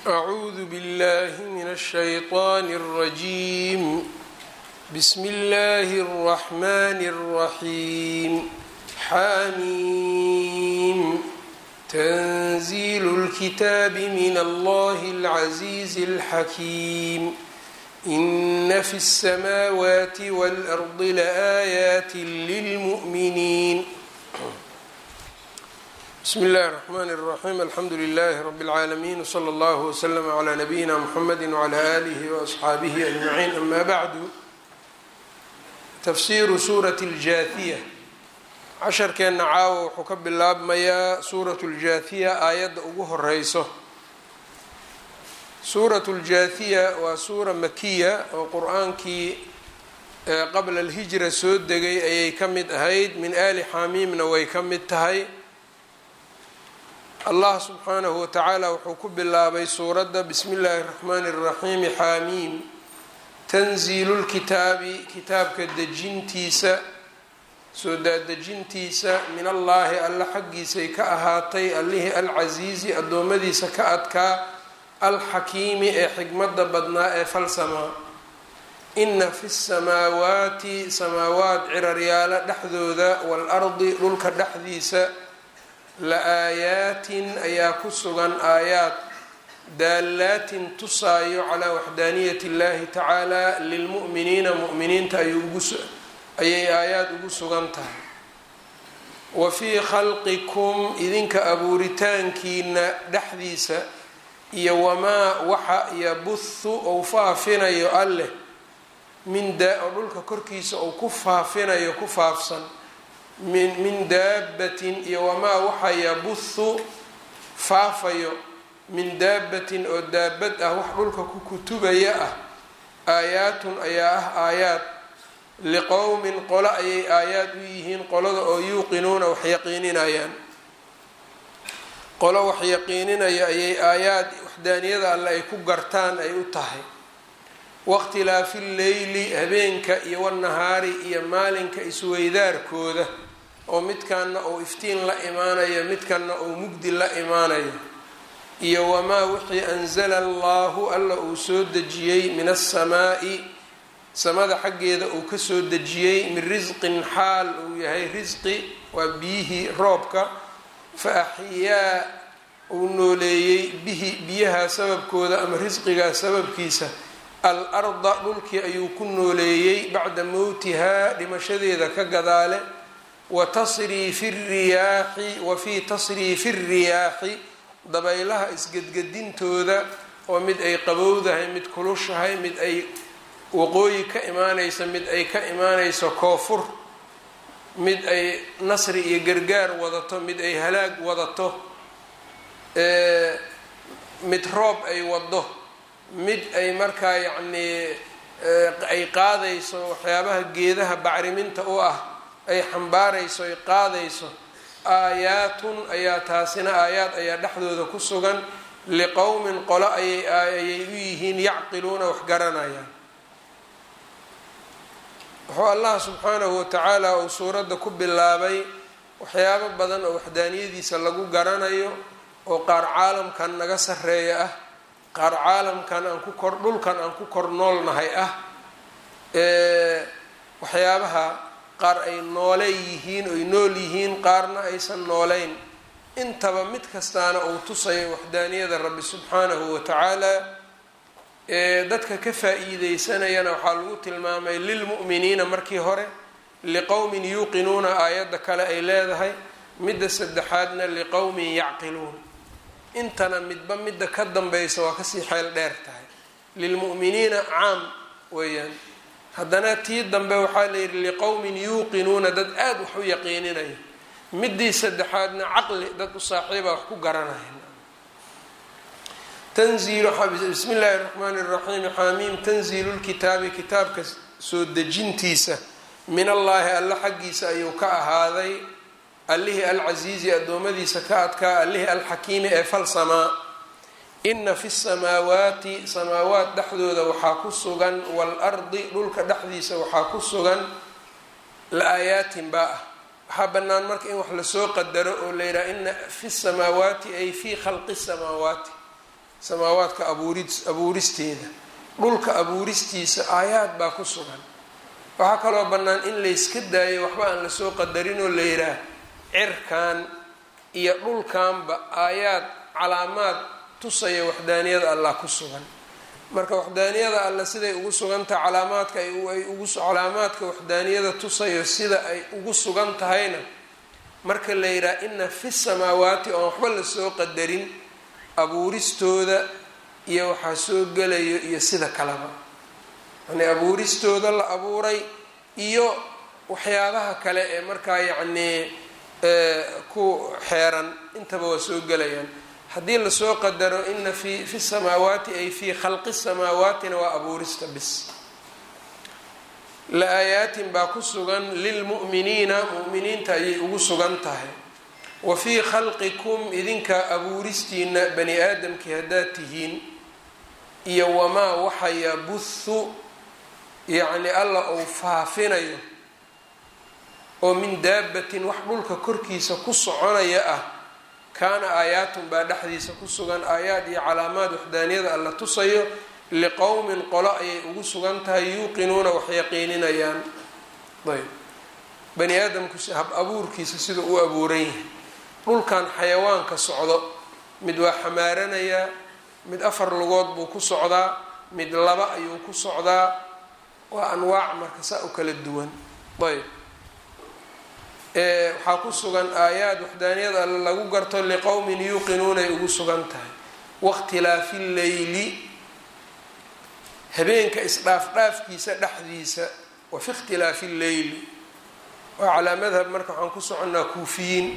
أعوذ بالله من الشيطان الرجيم بسم الله الرحمن الرحيم حميم تنزيل الكتاب من الله العزيز الحكيم إن في السماوات والأرض لآيات للمؤمنين بsم الlh الرحmn الرحيم الحمdu للh رب العاalمين وصلى الله وسلم عlى نبيina mحمد وعlى آlه وأصxaaبه أجمعين أmا bعd تfsiru suraة الجاثية casharkeenna caawa wuxuu ka bilaabmayaa suuraة الجاثية aayadda ugu horeyso suuraة الجاثية waa suura makiya oo qur-aankii qabla الهiجرa soo degay ayay ka mid ahayd min ali xamiimna way ka mid tahay allah subxaanahu watacaala wuxuu ku bilaabay suuradda bismi illaahi اraxmaani اraxiimi xaamiim tanziilu lkitaabi kitaabka dejintiisa soo daadejintiisa min allaahi alla xaggiisay ka ahaatay allihii alcasiizi addoommadiisa ka adkaa alxakiimi ee xikmadda badnaa ee falsamaa ina fi samaawaati samaawaat ciraryaalo dhexdooda waalardi dhulka dhexdiisa la aayaatin ayaa ku sugan aayaad daalaatin tusaayo calaa waxdaaniyati اllahi tacaala lilmu'miniina mu'miniinta ayay aayaad ugu sugan tahay wa fii khalqikum idinka abuuritaankiina dhexdiisa iyo wamaa waxa yabuhu ou faafinayo alleh min oo dhulka korkiisa ou ku faafinayo ku faafsan min min daabatin iyo wamaa waxa yabuhu faafayo min daabatin oo daabad ah wax dhulka ku kutubaya ah aayaatun ayaa ah aayaad liqowmin qolo ayay aayaad u yihiin qolada oo yuuqinuuna wax yaqiininayaan qolo wax yaqiininaya ayay aayaad waxdaaniyada alle ay ku gartaan ay u tahay wakhtilaafi lleyli habeenka iyo wanahaari iyo maalinka isweydaarkooda oo midkanna uu iftiin la imaanayo midkanna uu mugdi la imaanayo iyo wamaa wixii anzala allahu alla uu soo dejiyey min asamaa'i samada xaggeeda uu kasoo dejiyey min risqin xaal uu yahay risqi waa biyihii roobka fa axyaa uu nooleeyey bihi biyaha sababkooda ama risqigaa sababkiisa al arda dhulkii ayuu ku nooleeyey bacda mowtihaa dhimashadeeda ka gadaale wa tasriifi riyaaxi wa fii tasriifi riyaaxi dabaylaha isgedgedintooda oo mid ay qabowdahay mid kulushahay mid ay waqooyi ka imaanayso mid ay ka imaanayso koofur mid ay nasri iyo gargaar wadato mid ay halaag wadato mid roob ay wado mid ay markaa yacnii ay qaadayso waxyaabaha geedaha bacriminta u ah ay xambaarayso ay qaadayso aayaatun ayaa taasina aayaad ayaa dhexdooda ku sugan liqowmin qolo ayay ayay u yihiin yacqiluuna wax garanayaan wuxuu allah subxaanahu watacaala uu suuradda ku bilaabay waxyaabo badan oo waxdaaniyadiisa lagu garanayo oo qaar caalamkan naga sarreeya ah qaar caalamkan aan ku kor dhulkan aan ku kor noolnahay ah waxyaabaha qaar ay noole yihiin oy nool yihiin qaarna aysan nooleyn intaba mid kastaana uu tusayo waxdaaniyada rabbi subxaanahu watacaala dadka ka faa-iideysanayana waxaa lagu tilmaamay lilmu'miniina markii hore liqowmin yuuqinuuna aayadda kale ay leedahay midda saddexaadna liqowmin yacqiluun intana midba midda ka dambaysa waa kasii xeel dheer tahay lilmu'miniina caam weeyaan haddana tii dambe waxaa la yidhi liqowmin yuuqinuuna dad aada wax u yaqiininayo midii saddexaadna caqli dad u saaxiiba wax ku garanaya tanziilu bismi illaahi raxmaani raxiim xaamiim tanziilu lkitaabi kitaabka soo dejintiisa min allaahi alla xaggiisa ayuu ka ahaaday allihii alcasiizi addoommadiisa ka adkaa allihii alxakiimi ee falsamaa ina fi samaawaati samaawaat dhexdooda waxaa ku sugan waalardi dhulka dhexdiisa waxaa ku sugan la-aayaatin baa ah waxaa bannaan marka in wax lasoo qadaro oo la yidhaha ina fi samaawaati ay fii khalqi samaawaati samaawaadka abuuri abuuristeeda dhulka abuuristiisa aayaad baa ku sugan waxaa kaloo bannaan in layska daayo waxba aan lasoo qadarin oo la yidhaah cirkan iyo dhulkanba aayaad calaamaad tusaya waxdaaniyada allah ku sugan marka waxdaaniyada alla siday ugu sugantahay calaamaadka ay ugu calaamaadka waxdaaniyada tusayo sida ay ugu sugan tahayna marka la yidhaha ina fi samaawaati oon waxba lasoo qadarin abuuristooda iyo waxaa soo gelayo iyo sida kaleba yani abuuristooda la abuuray iyo waxyaabaha kale ee markaa yacnii ku xeeran intaba waa soo gelayaan haddii lasoo qadaro ina fi fi samaawaati ay fii khalqi samaawatina waa abuurista bis la aayaatin baa ku sugan lilmu'miniina mu'miniinta ayay ugu sugan tahay wa fii khalqikum idinka abuuristiina bani aadamkii haddaad tihiin iyo wamaa waxa yabuhu yacni alla uu faafinayo oo min daabatin wax dhulka korkiisa ku soconaya ah kaana aayaatun baa dhexdiisa ku sugan aayaad iyo calaamaad waxdaaniyada alla tusayo liqowmin qolo ayay ugu sugan tahay yuuqinuuna wax yaqiininayaan ayb bani aadamku hab abuurkiisa sida u abuuran yahay dhulkan xayawaanka socdo mid waa xamaaranayaa mid afar lugood buu ku socdaa mid laba ayuu ku socdaa waa anwaac marka saa u kala duwan ayb waxaa ku sugan aayaad waxdaaniyada alle lagu garto liqowmin yuuqinuuna ay ugu sugan tahay wakhtilaafi leyli habeenka isdhaafdhaafkiisa dhexdiisa wa fi ikhtilaafi lleyli waa calaa madhab marka waxaan ku soconnaa kuufiyiin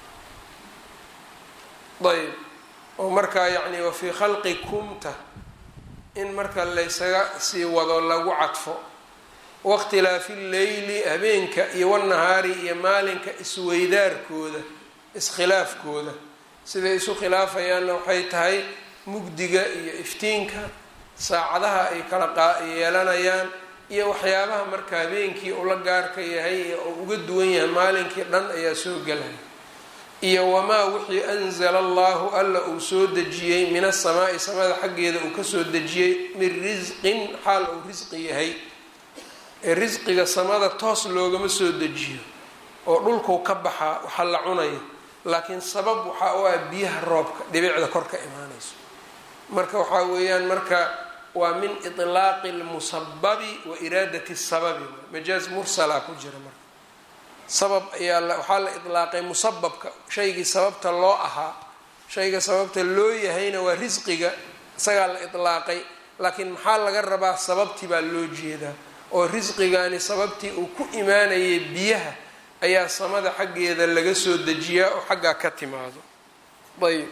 ayb oo markaa yacni wa fii khalqi kumta in marka laysaga sii wado lagu cadfo wakhtilaafi lleyli habeenka iyo wanahaari iyo maalinka isweydaarkooda iskhilaafkooda siday isu khilaafayaanna waxay tahay mugdiga iyo iftiinka saacadaha ay kala yeelanayaan iyo waxyaabaha marka habeenkii ula gaarka yahay oo uga duwan yahay maalinkii dhan ayaa soo gelaya iyo wamaa wixii anzala allahu alla uu soo dejiyey min asamaa'i samada xaggeeda uu kasoo dejiyey min risqin xaal uu risqi yahay ee risqiga samada toos loogama soo dejiyo oo dhulkuu ka baxaa waxa la cunayo laakiin sabab waxaa u ah biyaha roobka dhibicda kor ka imaanayso marka waxaa weeyaan marka waa min itlaaqi lmusababi wa iraadati sababi majaaz mursala ku jira marka sabab ayaa waxaa la itlaaqay musababka shaygii sababta loo ahaa shayga sababta loo yahayna waa risqiga isagaa la itlaaqay laakiin maxaa laga rabaa sababtii baa loo jeedaa oo risqigani sababtii uu ku imaanayay biyaha ayaa samada xaggeeda laga soo dejiyaa oo xaggaa ka timaado ayb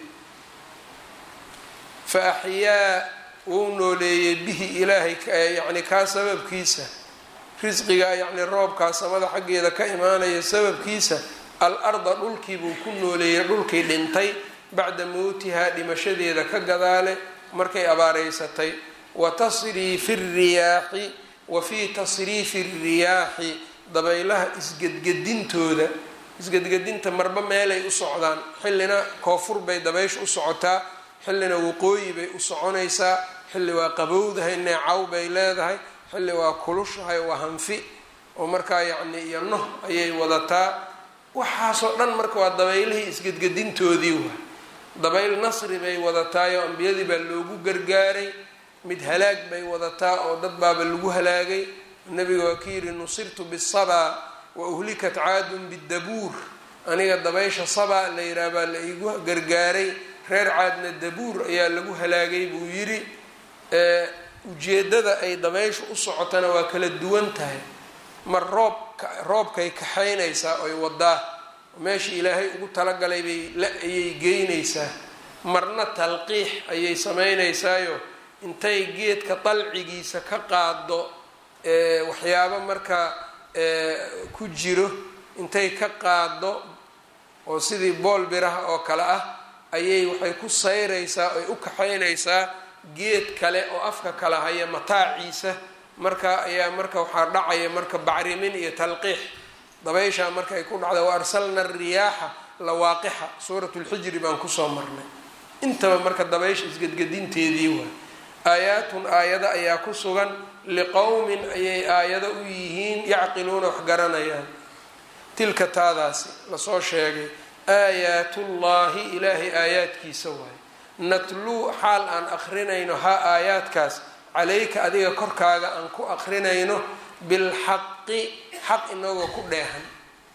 fa axyaa wuu nooleeyey bihi ilaahay yacni kaa sababkiisa risqiga yacni roobkaa samada xaggeeda ka imaanaya sababkiisa al arda dhulkiibuu ku nooleeyey dhulkii dhintay bacda mowtihaa dhimashadeeda ka gadaale markay abaareysatay wa tasriifi riyaaxi wa fii tasriifi riyaaxi dabaylaha isgedgedintooda isgedgedinta marba meelay u socdaan xillina koofur bay dabaysha u socotaa xillina waqooyi bay u soconaysaa xilli waa qabowdahay neecaw bay leedahay xilli waa kulushahay waa hanfi oo markaa yacni iyo noh ayay wadataa waxaasoo dhan marka waa dabaylihii isgedgedintoodii waa dabayl nasri bay wadataayo ambiyadii baa loogu gargaaray mid halaag bay wadataa oo dad baaba lagu halaagay nabiga waa ka yidhi nusirtu bisabaa wa uhlikat caadun bidabuur aniga dabaysha sabaa la yidhaah baa la iigu gargaaray reer caadna dabuur ayaa lagu halaagay buu yidhi ujeeddada ay dabaysha u socotana waa kala duwan tahay mar roob roobkay kaxaynaysaa oy wadaa meeshii ilaahay ugu talagalay bay la ayay geynaysaa marna talqiix ayay samaynaysaayo intay geedka dalcigiisa ka qaado waxyaabo markaa ku jiro intay ka qaado oo sidii bool biraha oo kale ah ayay waxay ku sayraysaa oy u kaxaynaysaa geed kale oo afka kala haya mataaciisa marka ayaa marka waxaa dhacaya marka bacrimin iyo talqiix dabayshaa marka ay ku dhacda wa arsalna riyaaxa lawaaqixa suurat lxijri baan kusoo marnay intaba marka dabaysha isgedgedinteedii waay aayaatun aayado ayaa ku sugan liqowmin ayay aayado u yihiin yacqiluuna wax garanayaan tilka taadaasi lasoo sheegay aayaatullaahi ilaahay aayaadkiisa waaye natluu xaal aan akrinayno haa aayaadkaas calayka adiga korkaaga aan ku akrinayno bilxaqi xaq inagoo ku dheehan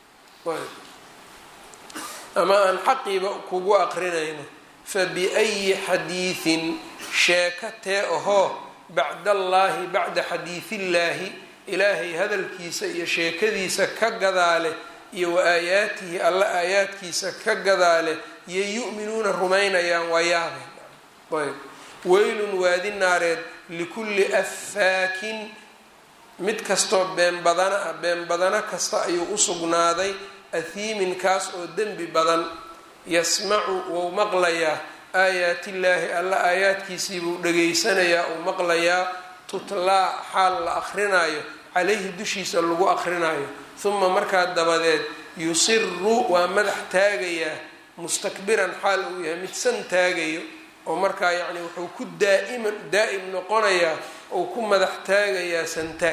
ama aan xaqiiba kugu akrinayno fa biayi xadiidin sheeko tee ahoo bacdallaahi bacda xadiidillaahi ilaahay hadalkiisa iyo sheekadiisa ka gadaale iyo wa aayaatihi alla aayaadkiisa ka gadaale iyo yu'minuuna rumaynayaan waa yaabeen ayb weylun waadi naareed likulli affaakin mid kastoo been badana ah been badano kasta ayuu u sugnaaday athiimin kaas oo dembi badan yasmacu wou maqlayaa aayaatillaahi alla aayaadkiisii buu dhegaysanayaa uu maqlayaa tutlaa xaal la akrinaayo calayhi dushiisa lagu akrinaayo huma markaa dabadeed yusiru waa madax taagayaa mustakbiran xaal uu yahay mid san taagayo oo markaa yacni wuxuu ku daaiman daa'im noqonayaa ou ku madax taagayaa santaag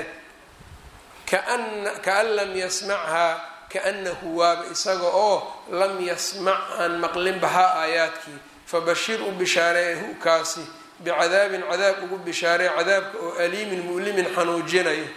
kaan lam yasmachaa kaanahu waaba isaga oo lam yasmac aan maqlinba haa aayaadkii fabashir u bishaaree hu kaasi bicadaabin cadaab ugu bishaaree cadaabka oo aliimin mu'limin xanuujinayo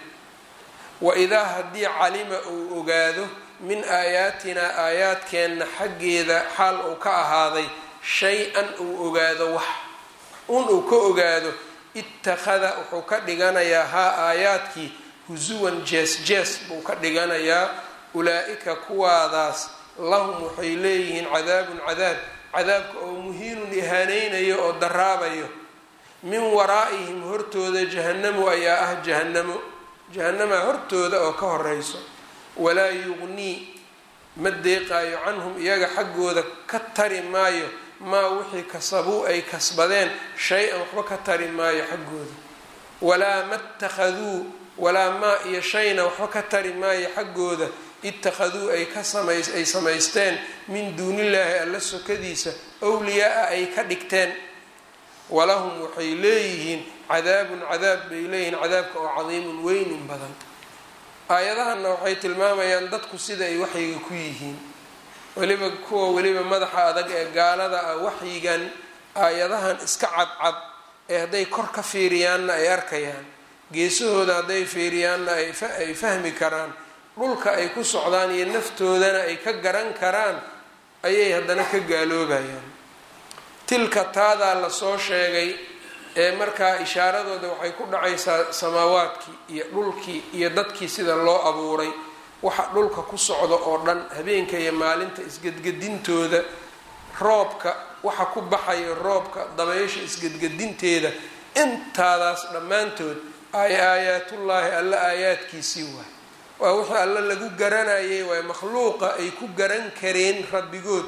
waidaa haddii calima uu ogaado min aayaatinaa aayaadkeenna xaggeeda xaal uu ka ahaaday shay-an uu ogaado wax un uu ka ogaado ittakhada wuxuu ka dhiganayaa haa aayaadkii husuwan jees jees buu ka dhiganayaa ulaa-ika kuwaadaas lahum waxay leeyihiin cadaabun cadaab cadaabka oo muhiinun ihaaneynayo oo daraabayo min waraa'ihim hortooda jahannamu ayaa ah jahannamo jahanamaa hortooda oo ka horeyso walaa yuqnii ma deeqaayo canhum iyaga xaggooda ka tari maayo maa wixii kasabuu ay kasbadeen shay-an waxba ka tari maayo xaggooda walaa mattakhaduu walaa maa iyo shayna waxba ka tari maayo xaggooda ittakhaduu ay ka samays ay samaysteen min duunillaahi alla sokadiisa wliyaa-a ay ka dhigteen walahum waxay leeyihiin cadaabun cadaab bay leeyihiin cadaabka oo cadiimun weynin badan aayadahanna waxay tilmaamayaan dadku sida ay waxyiga ku yihiin weliba kuwa weliba madaxa adag ee gaalada ah waxyigan aayadahan iska cadcad ee hadday kor ka fiiriyaanna ay arkayaan geesahooda hadday fiiriyaanna ay fahmi karaan dhulka ay ku socdaan iyo naftoodana ay ka garan karaan ayay haddana ka gaaloobayaan tilka taadaa lasoo sheegay ee markaa ishaaradooda waxay ku dhacaysaa samaawaadkii iyo dhulkii iyo dadkii sida loo abuuray waxa dhulka ku socda oo dhan habeenka iyo maalinta isgedgedintooda roobka waxa ku baxayo roobka dabaysha isgedgedinteeda intaadaas dhammaantood ay aayaatullaahi alla aayaadkiisii waay waa wixii alla lagu garanayay waay makhluuqa ay ku garan kareen rabbigood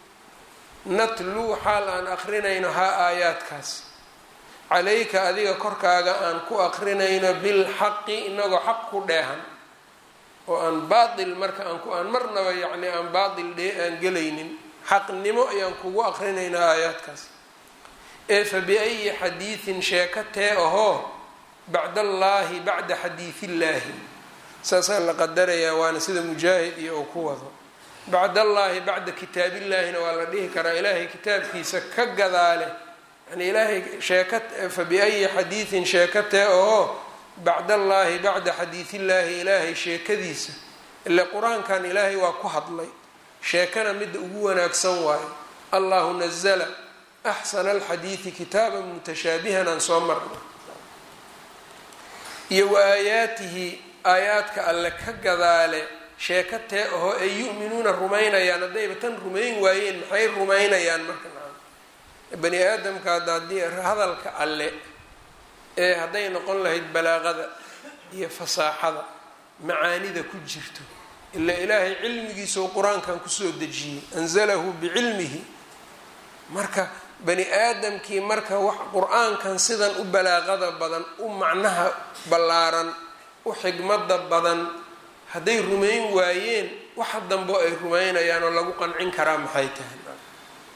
natluu xaal aan akrinayno haa aayaadkaas calayka adiga korkaaga aan ku akrinayno bilxaqi inagoo xaq ku dheehan oo aan baatil marka aan ku aan marnaba yacni aan baatil dhee aan gelaynin xaqnimo ayaan kugu akrinaynaa aayaadkaas ee fa biayi xadiidin sheeko tee ahoo bacdallaahi bacda xadiidillaahi saasaa la qadarayaa waana sida mujaahid iyo uu ku wado bacdallaahi bacda kitaabillaahina waa la dhihi karaa ilaahay kitaabkiisa ka gadaale yani ilaahay sheeka fa biayi xadiidin sheeko tee ahoo bacdallaahi bacda xadiidillaahi ilaahay sheekadiisa ile qur-aankan ilaahay waa ku hadlay sheekana midda ugu wanaagsan waayo allahu nazla axsana alxadiidi kitaaban mutashaabihan aan soo marnay iyo wa aayaatihi aayaadka alle ka gadaale sheeko tee ahoo ay yu'minuuna rumaynayaan haddayba tan rumayn waayeen maxay rumaynayaan marka bani aadamka hadda haddii hadalka alle ee hadday noqon lahayd balaaqada iyo fasaaxada macaanida ku jirto ila ilaahay cilmigiisao qur-aankan kusoo dejiyey anzalahu bicilmihi marka bani aadamkii marka wax qur-aankan sidan u balaaqada badan u macnaha ballaaran u xigmada badan hadday rumayn waayeen waxa dambo ay rumaynayaan oo lagu qancin karaa maxay tahay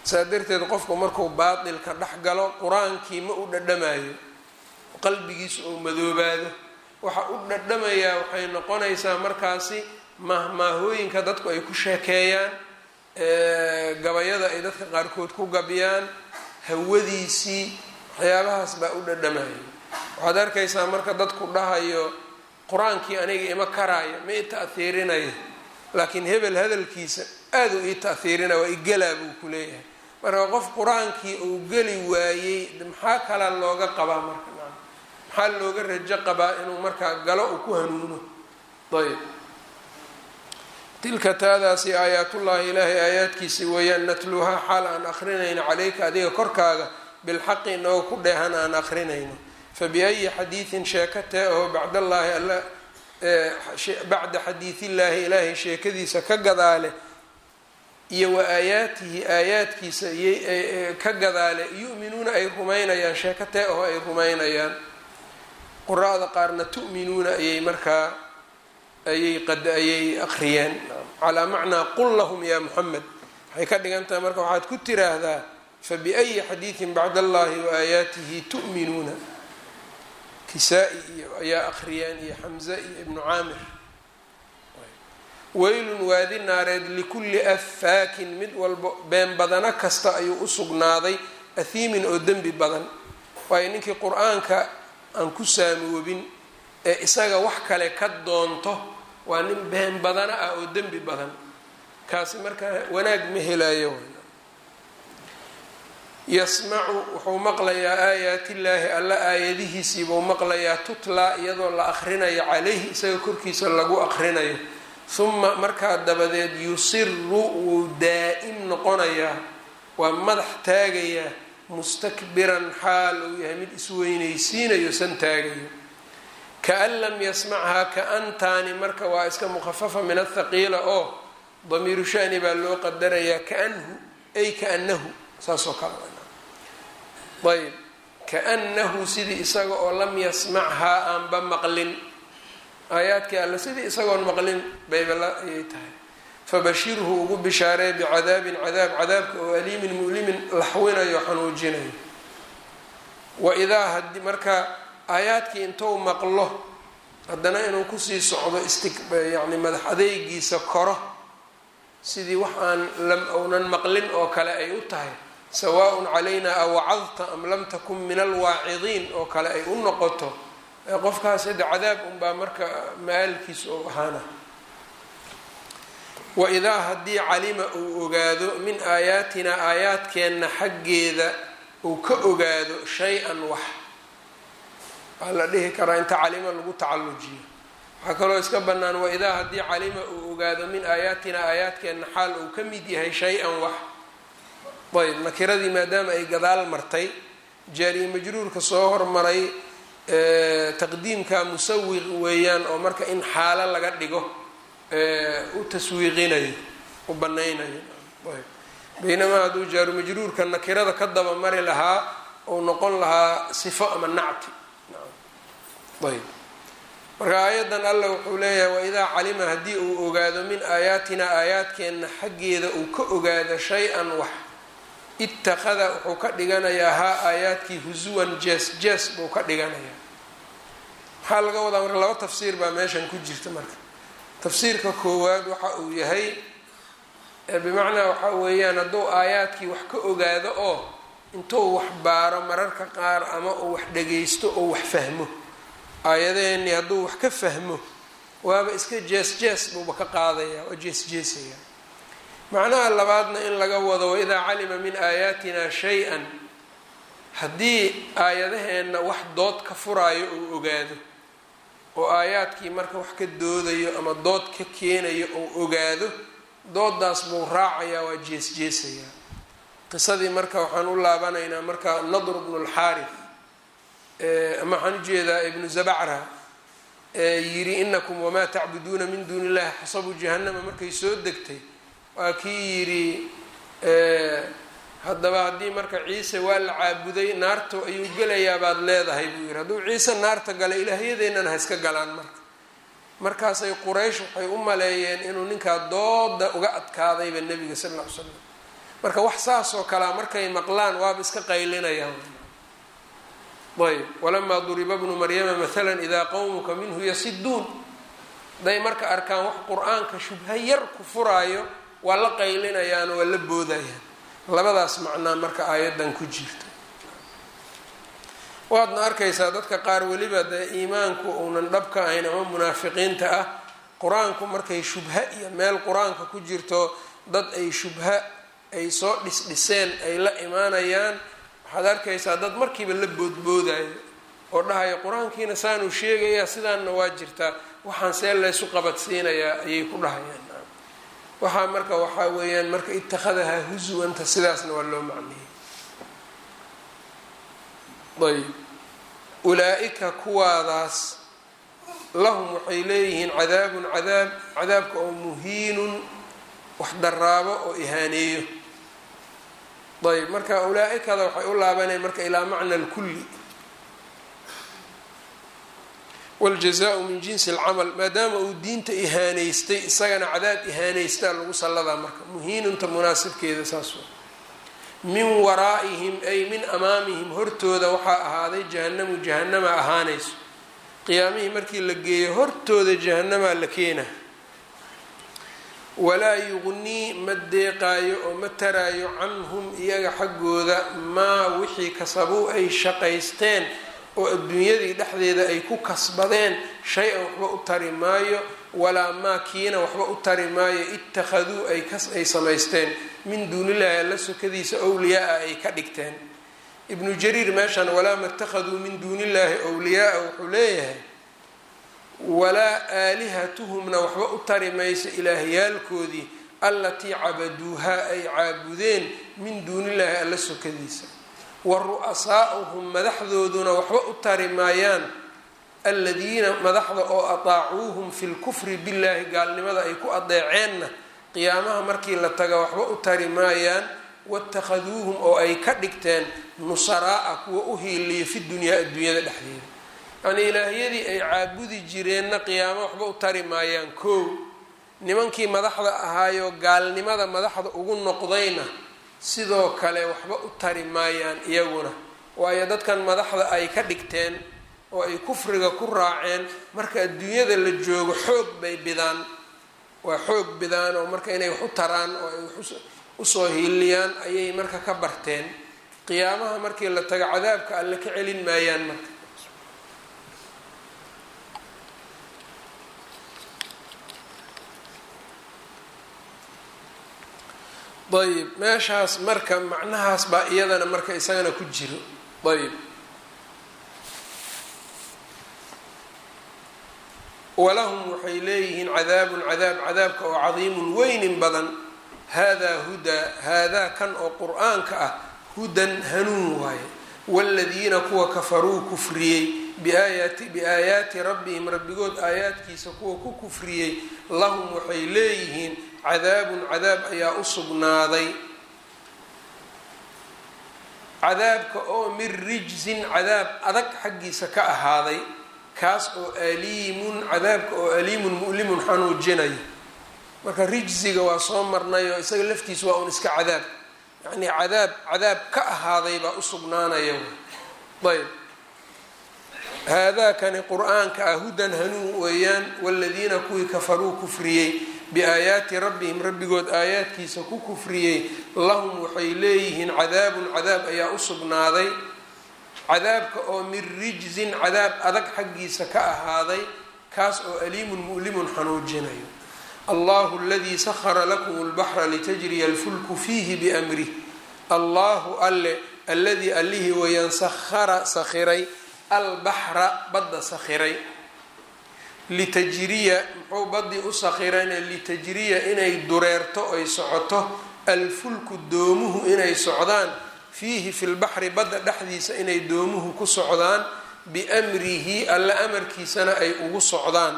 saa darteed qofku markuu baatilka dhex galo qur-aankii ma u dhadhamayo qalbigiisu uu madoobaado waxa u dhadhamayaa waxay noqonaysaa markaasi mahmaahooyinka dadku ay ku sheekeeyaan gabayada ay dadka qaarkood ku gabiyaan hawadiisii waxyaabahaas baa u dhadhamaya waxaad arkaysaa marka dadku dhahayo qur-aankii aniga ima karaayo ma i ta'hiirinayo laakiin hebel hadalkiisa aada u ii ta'hiirinaya waa igelaa buu ku leeyahay marka qof qur-aankii uu geli waayey maxaa kala looga qabaa marka maxaa looga rajo qabaa inuu markaa galo uu ku hanuuno ayb tilka taadaasi aayaatullaahi ilaahay aayaadkiisi weeyaan natluuhaa xaal aan akrinayno calayka adiga korkaaga bilxaqi inagoo ku dheehan aan akrinayno fabiayi xadiidin sheeko tee oo bacdallaahi alla bacda xadiidillaahi ilaahay sheekadiisa ka gadaale iyo wa aayaatihi aayaadkiisa ka gadaale yu'minuuna ay rumaynayaan sheeko tee oo ay rumaynayaan qura-da qaarna tu'minuuna ayay markaa ayay qad ayay aqriyeen calaa macnaa qul lahum yaa muxamed waxay ka dhigan tahay marka waxaad ku tiraahdaa fabiayi xadiidin bacd allahi wa aayaatihi tu'minuuna kisaa-i iyo ayaa aqriyeen iyo xamze iyo ibnu caamir weylun waadi naareed likulli affaakin mid walbo been badano kasta ayuu u sugnaaday ahiimin oo dembi badan waayo ninkii qur-aanka aan ku saamoobin ee isaga wax kale ka doonto waa nin been badana ah oo dembi badan kaasi markaa wanaag ma helayo yasmacu wuxuu maqlayaa aayaatillaahi alla aayadihiisiibuu maqlayaa tutlaa iyadoo la aqrinayo calayhi isaga korkiisa lagu aqrinayo huma markaa dabadeed yusiru wuu daa-im noqonayaa waa madax taagayaa mustakbiran xaal uu yahay mid isweynaysiinayo san taagayo kaan lam yasmachaa ka-antaani marka waa iska mukhafafa min athaqiila oo damiiru shani baa loo qadarayaa kaanhu ay kaanahu saas oo kale ayb kaanahu sidii isaga oo lam yasmachaa aanba maqlin aayaadkii alle sidii isagoon maqlin baybala ayay tahay fabashirhu ugu bishaaree bicadaabin cadaab cadaabka oo aliimin mu'limin laxwinayo xanuujinayo waidaa hadi marka aayaadkii intuu maqlo haddana inuu kusii socdo isti yani madax adeygiisa koro sidii wax aan lam ounan maqlin oo kale ay u tahay sawaaءun calayna awacadta am lam takun min alwaacidiin oo kale ay u noqoto qofkaas hadda cadaab unbaa marka ma-aalkiisa oo ahaana waidaa haddii calima uu ogaado min aayaatina aayaadkeenna xaggeeda uu ka ogaado shay-an wax waxaa la dhihi karaa inta calima lagu tacallujiyo waxaa kaloo iska bannaan waidaa haddii calima uu ogaado min aayaatina aayaadkeenna xaal uu ka mid yahay shay-an wax ayb nakiradii maadaama ay gadaal martay jaariye majruurka soo hormaray taqdiimka musawiq weeyaan oo marka in xaalo laga dhigo u taswiiqinayo u banaynayo ayb baynamaa hadduu jaaru majruurka nakirada ka daba mari lahaa ou noqon lahaa sifo ama nacti ayb marka aayaddan alla wuxuu leeyahay waidaa calima haddii uu ogaado min aayaatina aayaadkeenna xaggeeda uu ka ogaado shay-an wax ittakhada wuxuu ka dhiganayaa haa aayaadkii husuwan jees jees buu ka dhiganayaa maxaa laga wadaa marka laba tafsiir baa meeshan ku jirta marka tafsiirka koowaad waxa uu yahay bimacnaa waxa weeyaan hadduu aayaadkii wax ka ogaado oo intuu wax baaro mararka qaar ama uu wax dhagaysto oo wax fahmo aayadaheenii hadduu wax ka fahmo waaba iska jees jees buuba ka qaadaya waa jees jeesaya macnaha labaadna in laga wado waidaa calima min aayaatina shay-an haddii aayadaheenna wax dood ka furaayo uu ogaado oo aayaadkii marka wax ka doodayo ama dood ka keenayo uu ogaado doodaas buu raacayaa waa jees jeesayaa qisadii marka waxaan u laabanaynaa marka nadr bnu lxaarif ama waxaan ujeedaa ibnu zabacra yiri inakum wamaa tacbuduuna min duuni illahi xasabu jahannama markay soo degtay waa kii yidhi haddaba haddii marka ciise waa la caabuday naarta ayuu gelayaa baad leedahay buu yidhi hadduu ciise naarta gala ilaahyadeennana ha iska galaan marka markaasay quraysh waxay u maleeyeen inuu ninkaa dooda uga adkaadayba nebiga sal lla ly slam marka wax saas oo kalea markay maqlaan waaba iska qaylinayaan ayb walamaa duriba bnu maryama maala idaa qowmuka minhu yasiduun haday marka arkaan wax qur-aanka shubha yar ku furaayo waa la qaylinayaan waa la boodayaan labadaas macnaa marka aayaddan ku jirta waadna arkaysaa dadka qaar weliba dee iimaanku uunan dhabka ahayn ama munaafiqiinta ah qur-aanku markay shubha iyo meel qur-aanka ku jirto dad ay shubha ay soo dhisdhiseen ay la imaanayaan waxaad arkaysaa dad markiiba la boodboodayo oo dhahayo qur-aankiina saanuu sheegayaa sidaanna waa jirtaa waxaan see laysu qabadsiinayaa ayay ku dhahayaan waxaa marka waxaa weeyaan marka ittakhadahaa husuwanta sidaasna waa loo macneeyey ayb ulaa-ika kuwaadaas lahum waxay leeyihiin cadaabun cadaab cadaabka oo muhiinun wax daraabo oo ihaaneeyo ayb marka ulaa-ikada waxay u laabaneen marka ilaa macna lkulli wاljazaءu min jinsi اlcamal maadaama uu diinta ihaaneystay isagana cadaab ihaaneystaa lagu salladaa marka muhiinunta munaasibkeeda saas min waraa'ihim ay min amaamihim hortooda waxaa ahaaday jahanamu jahanama ahaanayso qiyaamihii markii la geeyo hortooda jahanamaa la keena walaa yugnii ma deeqaayo oo ma taraayo canhum iyaga xaggooda maa wixii kasabuu ay shaqaysteen oo adduunyadii dhexdeeda ay ku kasbadeen shay-an waxba u tari maayo walaa maa kiina waxba u tari maayo ittakhaduu ay ay samaysteen min duunillahi alla sokadiisa owliyaa-a ay ka dhigteen ibnu jariir meeshan walaa ma ittakhaduu min duunillaahi owliyaa-a wuxuu leeyahay walaa aalihatuhumna waxba u tari mayso ilaahyaalkoodii allatii cabaduuhaa ay caabudeen min duunillaahi alla sokadiisa wa ru-asaa'uhum madaxdooduna waxba u tari maayaan aladiina madaxda oo ataacuuhum fi lkufri billaahi gaalnimada ay ku adeeceenna qiyaamaha markii la taga waxba u tari maayaan watakhaduuhum oo ay ka dhigteen nusaraa-a kuwa u hiiliya fi dunyaa adduunyada dhexdeeda yacnii ilaahyadii ay caabudi jireenna qiyaamo waxba u tari maayaan koow nimankii madaxda ahaayo gaalnimada madaxda ugu noqdayna sidoo kale waxba u tari maayaan iyaguna waayo dadkan madaxda ay ka dhigteen oo ay kufriga ku raaceen marka adduunyada la joogo xoog bay bidaan waa xoog bidaan oo marka inay wax u taraan oo ay wax usoo hiiliyaan ayay marka ka barteen qiyaamaha markii la tago cadaabka alle ka celin maayaan marka ayb meeshaas marka macnahaas baa iyadana marka isagana ku jiro ayb walahum waxay leeyihiin cadaabun cadaab cadaabka oo cadiimun weynin badan haadaa hudaa haadaa kan oo qur-aanka ah hudan hanuun waaye waaladiina kuwa kafaruu kufriyey biaayaati biaayaati rabbihim rabbigood aayaadkiisa kuwa ku kufriyey lahum waxay leeyihiin cadaabun cadaab ayaa u sugnaaday cadaabka oo min rijsin cadaab adag xaggiisa ka ahaaday kaas oo aliimun cadaabka oo aliimun mu'limun xanuujinayo marka rijsiga waa soo marnay oo isaga laftiisa waa un iska cadaab yacnii cadaab cadaab ka ahaaday baa u sugnaanaya ayb haadaakani qur-aanka ah hudan hanuun weeyaan waladiina kuwii kafaruu kufriyey biaayaati rabbihim rabbigood aayaadkiisa ku kufriyey lahum waxay leeyihiin cadaabun cadaab ayaa u sugnaaday cadaabka oo min rijsin cadaab adag xaggiisa ka ahaaday kaas oo aliimun mu'limun xanuujinayo allahu aladii sahara lakum lbaxra litajriya alfulku fiihi biamrih allahu alle alladii allihii weyaan sahara sakhiray albaxra badda sakhiray litajriya muxuu badii u sakhirayna litajriya inay dureerto ay socoto alfulku doomuhu inay socdaan fiihi fi lbaxri badda dhexdiisa inay doomuhu ku socdaan biamrihi alla amarkiisana ay ugu socdaan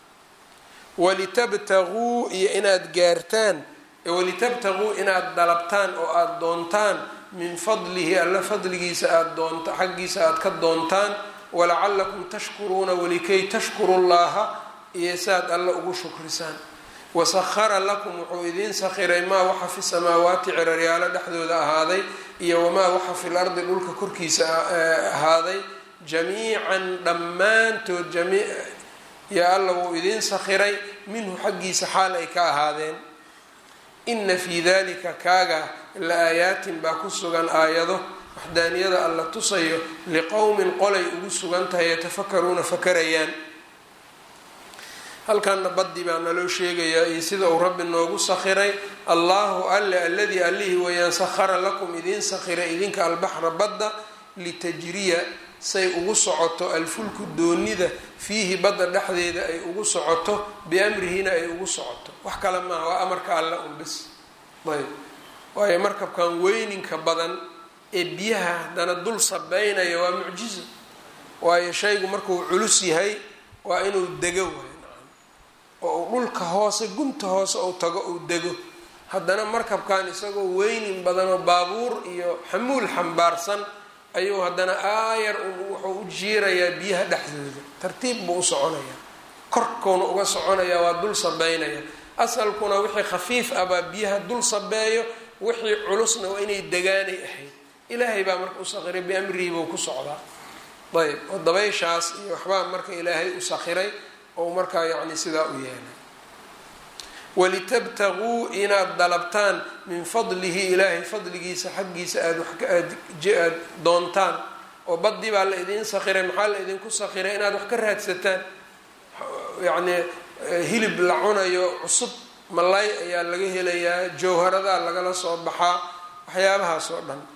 walitabtaguu iyo inaad gaartaan walitabtaguu inaad dalabtaan oo aada doontaan min fadlihi alla fadligiisa aada doonta xaggiisa aada ka doontaan walacalakum tashkuruuna walikay tashkuru llaha iyo saaad alla ugu shukrisaan wasahara lakum wuxuu idiin sakhiray maa waxa fi samaawaati ciraryaalo dhexdooda ahaaday iyo wamaa waxa fil ardi dhulka korkiisa ahaaday jamiican dhammaantood yaa alla wuu idiin sakhiray minhu xaggiisa xaal ay ka ahaadeen ina fii dalika kaaga la aayaatin baa ku sugan aayado waxdaaniyada alla tusayo liqowmin qolay ugu sugan tahay yatafakaruuna fakarayaan halkanna baddi baa naloo sheegayaa iyo sida uu rabbi noogu sakhiray allahu alle aladii allihii wayaan sakhara lakum idiin sakhiray idinka albaxra badda litajriya say ugu socoto alfulku doonida fiihi badda dhexdeeda ay ugu socoto biamrihina ay ugu socoto wax kale maaha waa amarka alla un bis ayb waayo markabkan weyninka badan ee biyaha haddana dul sabeynaya waa mucjizo waayo shaygu markuu culus yahay waa inuu dego waay oo uu dhulka hoose gunta hoose ou tago uu dego haddana markabkan isagoo weynin badanoo baabuur iyo xamuul xambaarsan ayuu haddana aayar wuxuu u jiirayaa biyaha dhexdooda tartiib buu u soconayaa korkuuna uga soconayaa waa dul sabeynaya asalkuna wixii khafiif ah baa biyaha dul sabeeyo wixii culusna waa inay degaanay ahayd ilaahay baa marka u sakhiray biamrihi buu ku socdaa ayb oo dabayshaas iyo waxbaa marka ilaahay u sakhiray oo markaa yacni sidaa u yeelay walitabtaguu inaad dalabtaan min fadlihi ilaahay fadligiisa xaggiisa aada waaad doontaan oo baddi baa la idiin sakhiray maxaa la idinku sakhiray inaad wax ka raadsataan yacnii hilib la cunayo cusub malay ayaa laga helayaa jawharadaa lagala soo baxaa waxyaabahaas oo dhan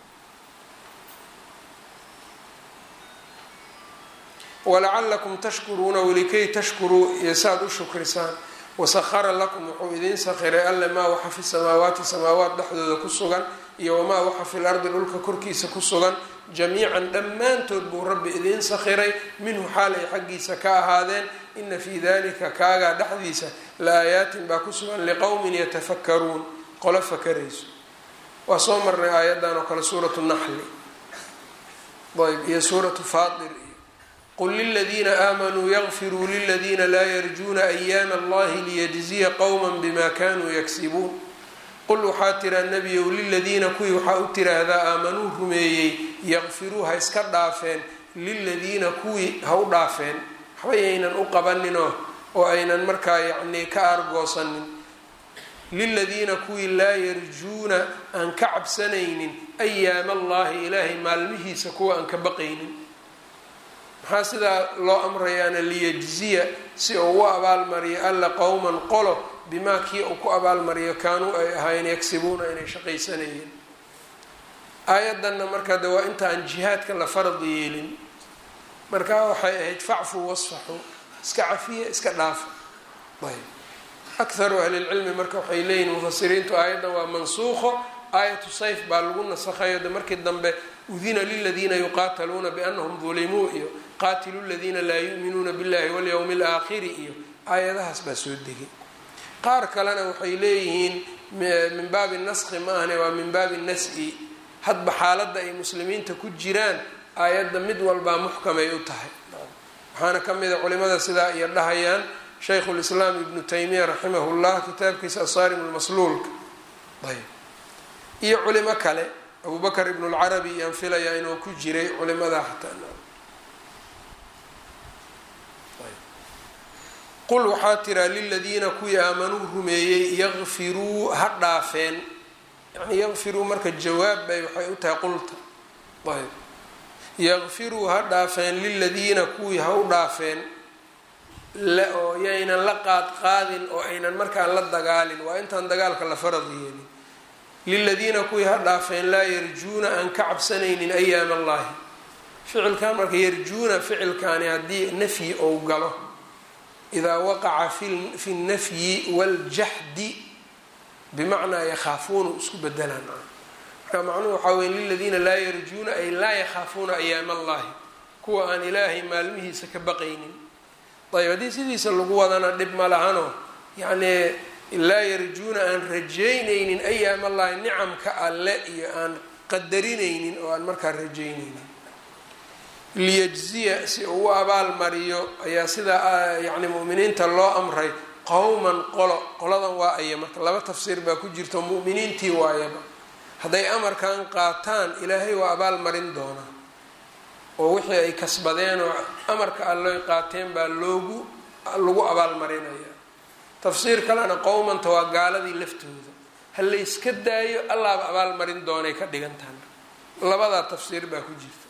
walacalakum tashkuruuna walikay tashkuruu iyo saaad u shukrisaan wasahara lakum wuxuu idiin sakhiray alle maa waxa fi samaawaati samaawaat dhexdooda ku sugan iyo wamaa waxa fil ardi dhulka korkiisa ku sugan jamiican dhammaantood buu rabbi idiin sakhiray minhu xaal ay xaggiisa ka ahaadeen ina fii dalika kaagaa dhexdiisa la aayaatin baa ku sugan liqowmin yatafakaruun qolo fakarayso waa soo marnay aayaddan oo kale suuratu naxli ayb iyo suuratu faatir qul liladiina aamanuu yakfiruu liladiina laa yarjuuna ayaama allahi liyajziya qowma bima kanuu yagsibuun qul waxaa tiraa nebiyow liladiina kuwii waxaa u tiraahdaa aamanuu rumeeyey yakfiruu ha iska dhaafeen liladiina kuwii ha u dhaafeen waxba yaynan u qabaninoo oo aynan markaa yacnii ka aargoosanin liladiina kuwii laa yarjuuna aan ka cabsanaynin ayaama allahi ilaahay maalmihiisa kuwa aan ka baqaynin maxaa sidaa loo amrayaana liyajziya si uu u abaalmariyo alla qowman qolo bimaa kii uu ku abaalmariyo kaanuu ay ahaayeen yagsibuuna inay shaqaysanayeen aayaddanna markaa de waa inta aan jihaadka la farad yeelin markaa waxay ahayd facfu wasfaxu iska cafiya iska dhaafa ayb akharu ahlilcilmi marka waxay leeyihin mufasiriintu aayaddan waa mansuuqo aayatu sayf baa lagu nasakhayo de markii dambe udina liladiina yuqaataluuna biannahum dulimuu iyo qaatilu ladiina laa yu'minuuna billahi walyowmi alaakhiri iyo aayadahaas baa soo degay qaar kalena waxay leeyihiin min baabi naskhi ma ahne waa min baabi nas-i hadba xaaladda ay muslimiinta ku jiraan aayadda mid walbaa muxkamay u tahay waxaana ka mida culimada sidaa iyo dhahayaan shaykhu lislaam ibnu taymiya raximah llah kitaabkiisa asaarim lmasluulka ayb iyo culimo kale abu bakr ibn lcarabi iyaan filayaa inuu ku jiray culimadaa xataa qul waxaa tiraa liladiina kuwii aamanuu rumeeyey yakfiruu ha dhaafeen yani yakfiruu marka jawaab bay waxay u tahay qulta ayb yakfiruu ha dhaafeen liladiina kuwii ha u dhaafeen oo yaynan la qaad qaadin oo aynan markaan la dagaalin waa intaan dagaalka la farad yeelin liladiina kuwii ha dhaafeen laa yarjuuna aan ka cabsanaynin ayaam allahi ficilkan marka yarjuuna ficilkaani haddii nafyi ou galo idaa waqaca fi nnafyi waaljaxdi bimacnaa yakhaafuuna isku bedelaan marka macnuhu waxaa weye liladiina laa yarjuuna ay laa yakhaafuuna ayaam allahi kuwa aan ilaahay maalmihiisa ka baqaynin ayb haddii sidiisa lagu wadana dhib ma lahano yacnii laa yarjuuna aan rajaynaynin ayaam allahi nicamka alle iyo aan qadarinaynin oo aan markaa rajaynaynin liyajziya si uu u abaal mariyo ayaa sidaa yacni mu'miniinta loo amray qowman qolo qoladan waa aya marka laba tafsiir baa ku jirto mu'miniintii waayaba hadday amarkan qaataan ilaahay waa abaal marin doonaa oo wixii ay kasbadeen oo amarka alloy qaateen baa loogu lagu abaalmarinaya tafsiir kalena qowmanta waa gaaladii laftooda ha layska daayo allaaba abaalmarin doonay ka dhigantahan labadaa tafsiir baa ku jirta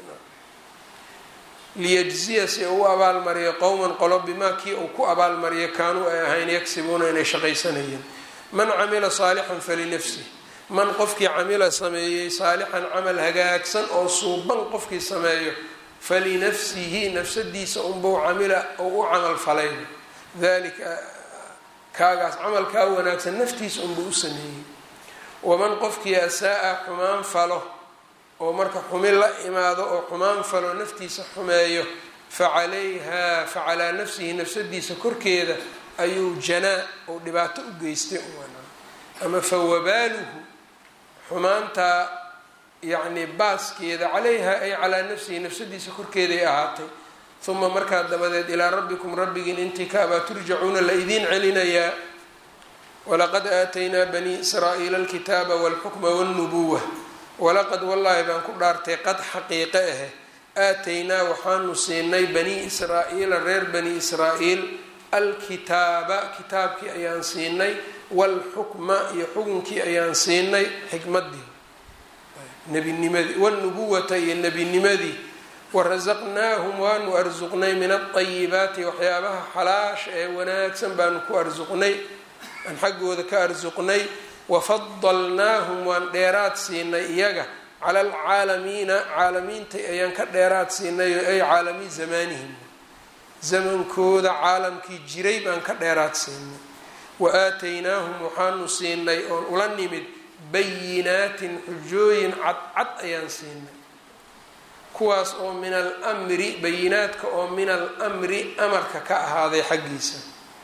liyajziya si uu u abaalmariyo qowman qolo bimaa kii uu ku abaalmariyo kaanuu ay ahayn yagsibuuna inay shaqaysanayeen man camila saalixan falinafsih man qofkii camila sameeyey saalixan camal hagaagsan oo suuban qofkii sameeyo falinafsihi nafsadiisa unbuu camila oo u camal falay dalika kaagaas camalkaa wanaagsan naftiisa unbuu u sameeyey waman qofkii asaa-a xumaan falo oo marka xumin la imaado oo xumaan falo naftiisa xumeeyo facalayha facalaa nafsihi nafsadiisa korkeeda ayuu janaa oo dhibaato u geystay ama fawabaaluhu xumaantaa yacni baaskeeda calayha ay calaa nafsihi nafsadiisa korkeeday ahaatay uma markaa dabadeed ilaa rabbikum rabbigiin intii kaabaa turjacuuna la idiin celinayaa walaqad aataynaa banii israa'iila alkitaaba walxukma walnubuwa walaqad wallaahi baan ku dhaartay qad xaqiiqe ahe aataynaa waxaanu siinay banii israa-iila reer bani israa'iil alkitaaba kitaabkii ayaan siinay walxukma iyo xukunkii ayaan siinay xikmadii nebinimadii walnubuwata iyo nebinimadii warasaqnaahum waanu arsuqnay min alطayibaati waxyaabaha xalaasha ee wanaagsan baanu ku arsuqnay aan xaggooda ka arsuqnay wafadalnaahum waan dheeraad siinay iyaga cala alcaalamiina caalamiinta ayaan ka dheeraad siinay ay caalami zamaanihim zamankooda caalamkii jiray baan ka dheeraad siinay wa aataynaahum waxaanu siinay oon ula nimid bayinaatin xujooyin cadcad ayaan siinay kuwaas oo min almri bayinaadka oo min almri amarka ka ahaaday xaggiisa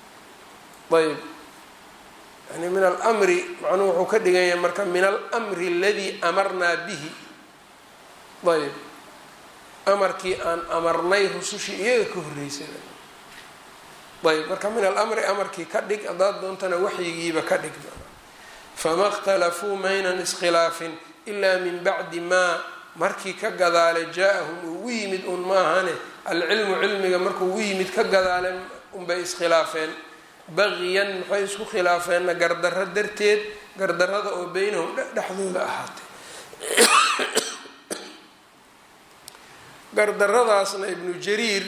ayb yani min almri macnuhu wuxuu ka dhigan yahay marka min almri aladii amarnaa bihi ayb amarkii aan amarnay rusushii iyaga ka horreysay ayb marka min alamri amarkii ka dhig haddaad doontana waxyigiiba ka dhig fama اkhtalafuu maynan iskhilaafin ilaa min bacdi maa markii ka gadaale jaa-ahum ugu yimid un maahane alcilmu cilmiga markuu ugu yimid ka gadaale unbay iskhilaafeen baqiyan maxay isku khilaafeenna gardarro darteed gardarrada oo beynahum dhexdooda ahaatay gardaradaasna ibnu jariir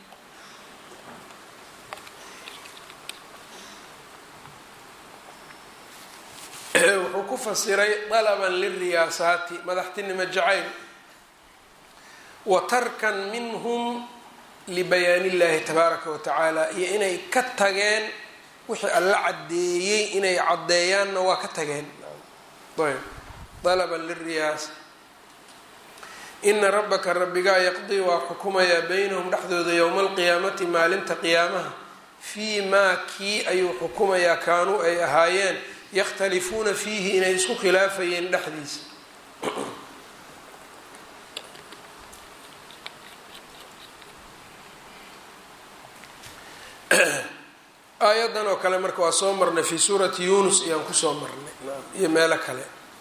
wuxuu ku fasiray dalaban liriyaasaati madaxtinimo jacayl wa tarkan minhum libayaani illahi tabaaraka wa tacaala iyo inay ka tageen wixii alla caddeeyey inay caddeeyaanna waa ka tageen ayb dalaban liriyaasa ina rabbaka rabbigaa yaqdii waa xukumayaa beynahum dhexdooda yowma alqiyaamati maalinta qiyaamaha fii maa kii ayuu xukumayaa kaanuu ay ahaayeen yakhtalifuuna fiihi inay isku khilaafayeen dhexdiisa aayadan oo kale marka waa soo marnay fii suurati yunus ayaan kusoo marnay iyo meelo kale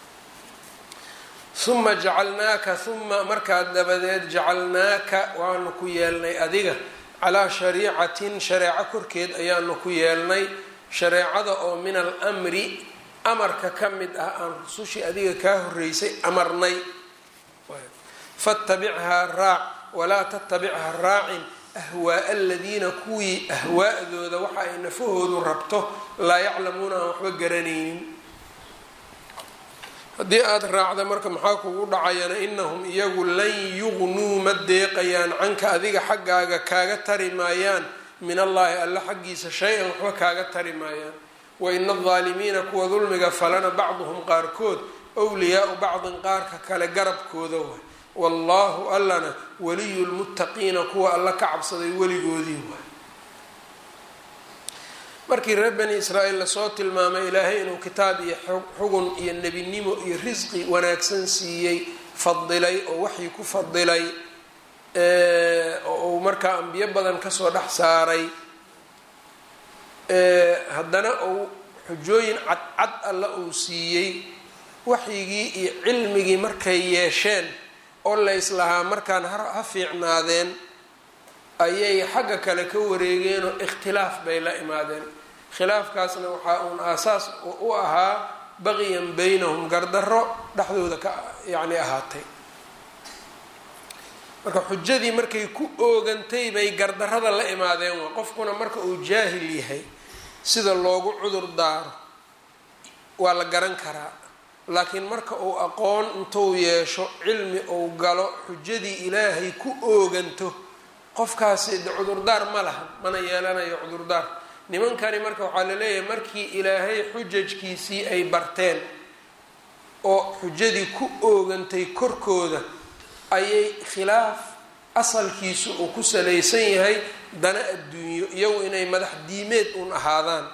uma jacalnaaka uma markaa dabadeed jacalnaaka waanu ku yeelnay adiga calaa shariicatin shareeco korkeed ayaanu ku yeelnay shareecada oo min almri amarka ka mid ah aan rusushii adiga kaa horeysay amarnay fatabichaa raac walaa tatabichaa raacin ahwaaa aladiina kuwii ahwaa'dooda waxa ay nafahoodu rabto laa yaclamuuna aan waxba garanaynin haddii aada raacda marka maxaa kugu dhacayana inahum iyagu lan yugnuu ma deeqayaan canka adiga xaggaaga kaaga tari maayaan min allaahi alla xaggiisa shay-an waxba kaaga tari maayaan wa ina aldaalimiina kuwa dulmiga falana bacduhum qaarkood wliyaau bacdin qaarka kale garabkooda waay wallaahu allana waliyu lmuttaqiina kuwa alla ka cabsaday weligoodii waay markii reer bani israa'iil lasoo tilmaamay ilaahay inuu kitaab iyo xugun iyo nebinimo iyo risqi wanaagsan siiyey fadilay oo waxii ku fadilay oo uu markaa ambiyo badan kasoo dhex saaray haddana uu xujooyin cadcad alla uu siiyey waxyigii iyo cilmigii markay yeesheen oo layslahaa markaan ha fiicnaadeen ayay xagga kale ka wareegeenoo ikhtilaaf bay la imaadeen khilaafkaasna waxaa uun aasaas u ahaa baqiyan baynahum gardarro dhexdooda ka yacni ahaatay marka xujadii markay ku oogantay bay gardarrada la imaadeen waa qofkuna marka uu jaahil yahay sida loogu cudur daaro waa la garan karaa laakiin marka uu aqoon intuu yeesho cilmi uu galo xujadii ilaahay ku ooganto qofkaasi de cudurdaar ma laha mana yeelanayo cudurdaar nimankani marka waxaa la leeyahay markii ilaahay xujajkiisii ay barteen oo xujadii ku oogantay korkooda ayay khilaaf asalkiisu uu ku salaysan yahay dana adduunyo iyagu inay madax diimeed uun ahaadaan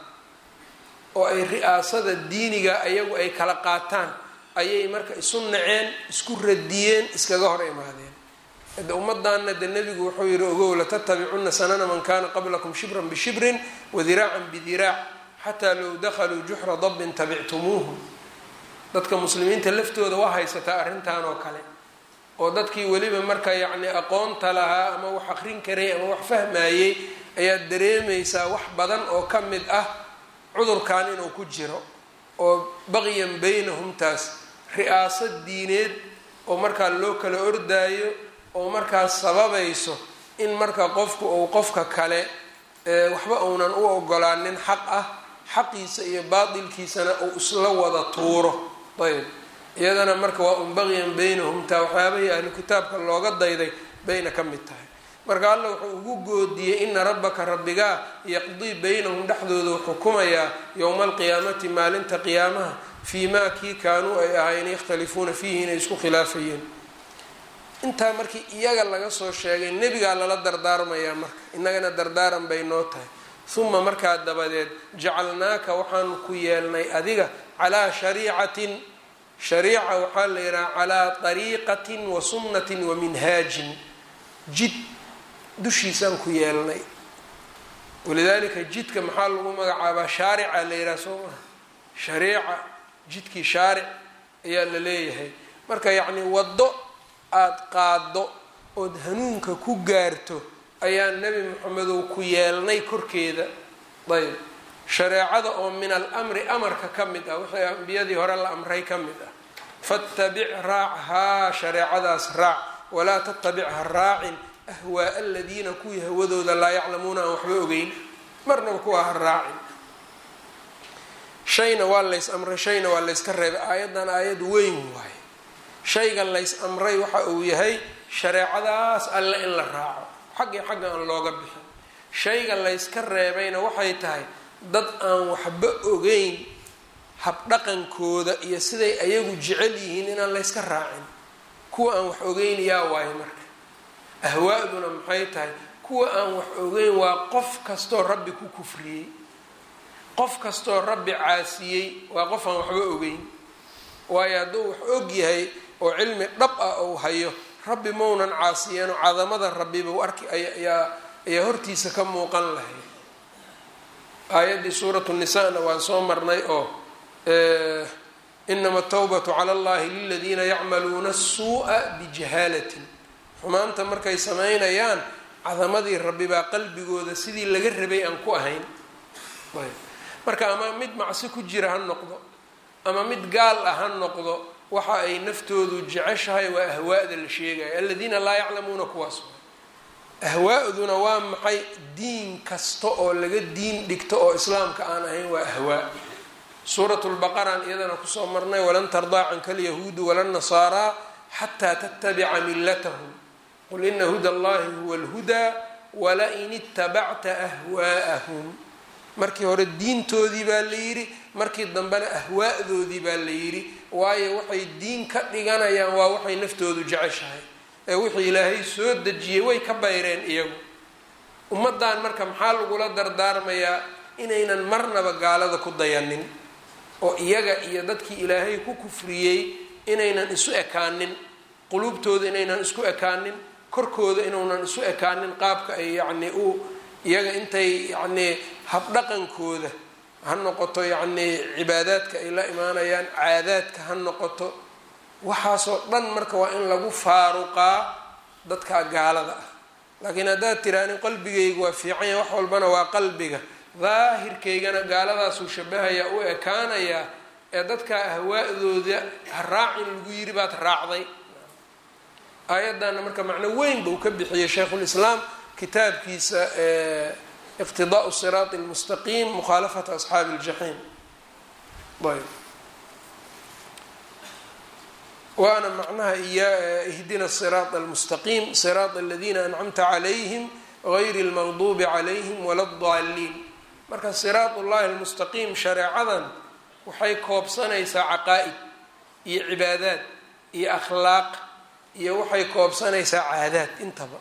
oo ay ri-aasada diiniga iyagu ay kala qaataan ayay marka isu naceen isku radiyeen iskaga hor imaadeen de ummaddaana de nebigu wuxuu yihi ogow latattabicunna sanana man kana qablakum shibran bishibrin wadiraacan bidiraac xataa low dakhaluu juxra dabbin tabictumuuhu dadka muslimiinta laftooda waa haysataa arrintan oo kale oo dadkii weliba marka yacni aqoonta lahaa ama wax aqrin karay ama wax fahmayey ayaad dareemaysaa wax badan oo ka mid ah cudurkan inuu ku jiro oo baqyan baynahum taas ri-aasad diineed oo markaa loo kala ordaayo oo markaas sababayso in marka qofku uu qofka kale waxba uunan u ogolaanin xaq ah xaqiisa iyo baatilkiisana uu isla wada tuuro ayb iyadana marka waa un baqyan baynahum taa waxyaabahii ahlu kitaabka looga dayday bayna ka mid tahay marka alla wuxuu ugu goodiyey ina rabbaka rabbigaa yaqdii baynahum dhexdooda xukumayaa yowma alqiyaamati maalinta qiyaamaha fii maa kii kaanuu ay ahayn yakhtalifuuna fiihi inay isku khilaafayeen intaa markii iyaga laga soo sheegay nebigaa lala dardaarmayaa marka innagana dardaaran bay noo tahay uma markaa dabadeed jacalnaaka waxaanu ku yeelnay adiga calaa shariicatin shariica waxaa la yidhaha calaa dariiqatin wa sunnatin wa minhaajin jid dushiisaan ku yeelnay walidaalika jidka maxaa lagu magacaabaa shaarica la yidhaha soo maha shariica jidkii shaaric ayaa la leeyahay marka yacni waddo aada qaaddo ood hanuunka ku gaarto ayaa nebi moxamedow ku yeelnay korkeeda ayb shareecada oo min alamri amarka ka mid ah wixii ambiyadii hore la amray ka mid ah fattabic raac haa shareecadaas raac walaa tattabic ha raacin ahwaa aladiina kuwii hawadooda laa yaclamuuna aan waxba ogeyn marnaba kuwa ha raacin shayna waa lays amray shayna waa layska reebay aayaddan aayad weyn waaye shayga lays amray waxa uu yahay shareecadaas alle in la raaco xaggii xagga aan looga bixin shayga layska reebayna waxay tahay dad aan waxba ogeyn habdhaqankooda iyo siday ayagu jecel yihiin inaan layska raacin kuwa aan wax ogeyn yaa waayo marka ahwaa'duna maxay tahay kuwa aan wax ogeyn waa qof kastoo rabbi ku kufriyey qof kastoo rabbi caasiyey waa qof aan waxba ogeyn waayo hadduu wax og yahay oo cilmi dhab ah ou hayo rabbi maunan caasiyeeno cadamada rabbiba arki ayaa ayaa hortiisa ka muuqan lahayd aayaddii suuratu nisaana waan soo marnay oo inama atawbatu cala allahi liladiina yacmaluuna asuu'a bijahaalatin xumaanta markay samaynayaan cadamadii rabbi baa qalbigooda sidii laga rabay aan ku ahayn marka ama mid macsi ku jira ha noqdo ama mid gaal ah ha noqdo waxa ay naftoodu jeceshahay waa ahwaa'da la sheegaya aladiina laa yaclamuuna kuwaas ahwaa'duna waa maxay diin kasta oo laga diin dhigto oo islaamka aan ahayn waa ahwaa suurat lbaqaraan iyadana kusoo marnay walan tardaa canka alyahuudu wala nasaaraa xataa tattabica millatahum qul ina huda allahi huwa alhudaa walain itabacta ahwaa'ahum markii hore diintoodii baa la yidhi markii dambena ahwaa'doodii baa la yidhi waayo waxay diin ka dhiganayaan waa waxay naftoodu jeceshahay ee wixii ilaahay soo dejiyey way ka bayreen iyagu ummaddan marka maxaa lagula dardaarmayaa inaynan marnaba gaalada ku dayanin oo iyaga iyo dadkii ilaahay ku kufriyey inaynan isu ekaanin quluubtooda inaynan isku ekaanin korkooda inuunan isu ekaanin qaabka ay yacni u iyaga intay yacnii habdhaqankooda ha noqoto yacnii cibaadaadka ay la imaanayaan caadaadka ha noqoto waxaasoo dhan marka waa in lagu faaruqaa dadka gaalada ah laakiin haddaad tiraani qalbigayga waa fiicanya wax walbana waa qalbiga daahirkaygana gaaladaasuu shabahayaa u ekaanayaa ee dadka ahwaa-dooda ha raacin lagu yiri baad raacday aayadana marka macno weyn buu ka bixiyey shaykhulislaam kitaabkiisa iqtidaau siraati lmustaqiim mukhaalafata asxaabi ljaxiim ayb waana macnaha iya ihdina siraat almustaqiim siraat aladiina ancamta calayhim gayri lmaqduubi calayhim wala daliin marka siraat ullahi almustaqiim shareecadan waxay koobsanaysaa caqaa-id iyo cibaadaad iyo akhlaaq iyo waxay koobsanaysaa caadaad intaba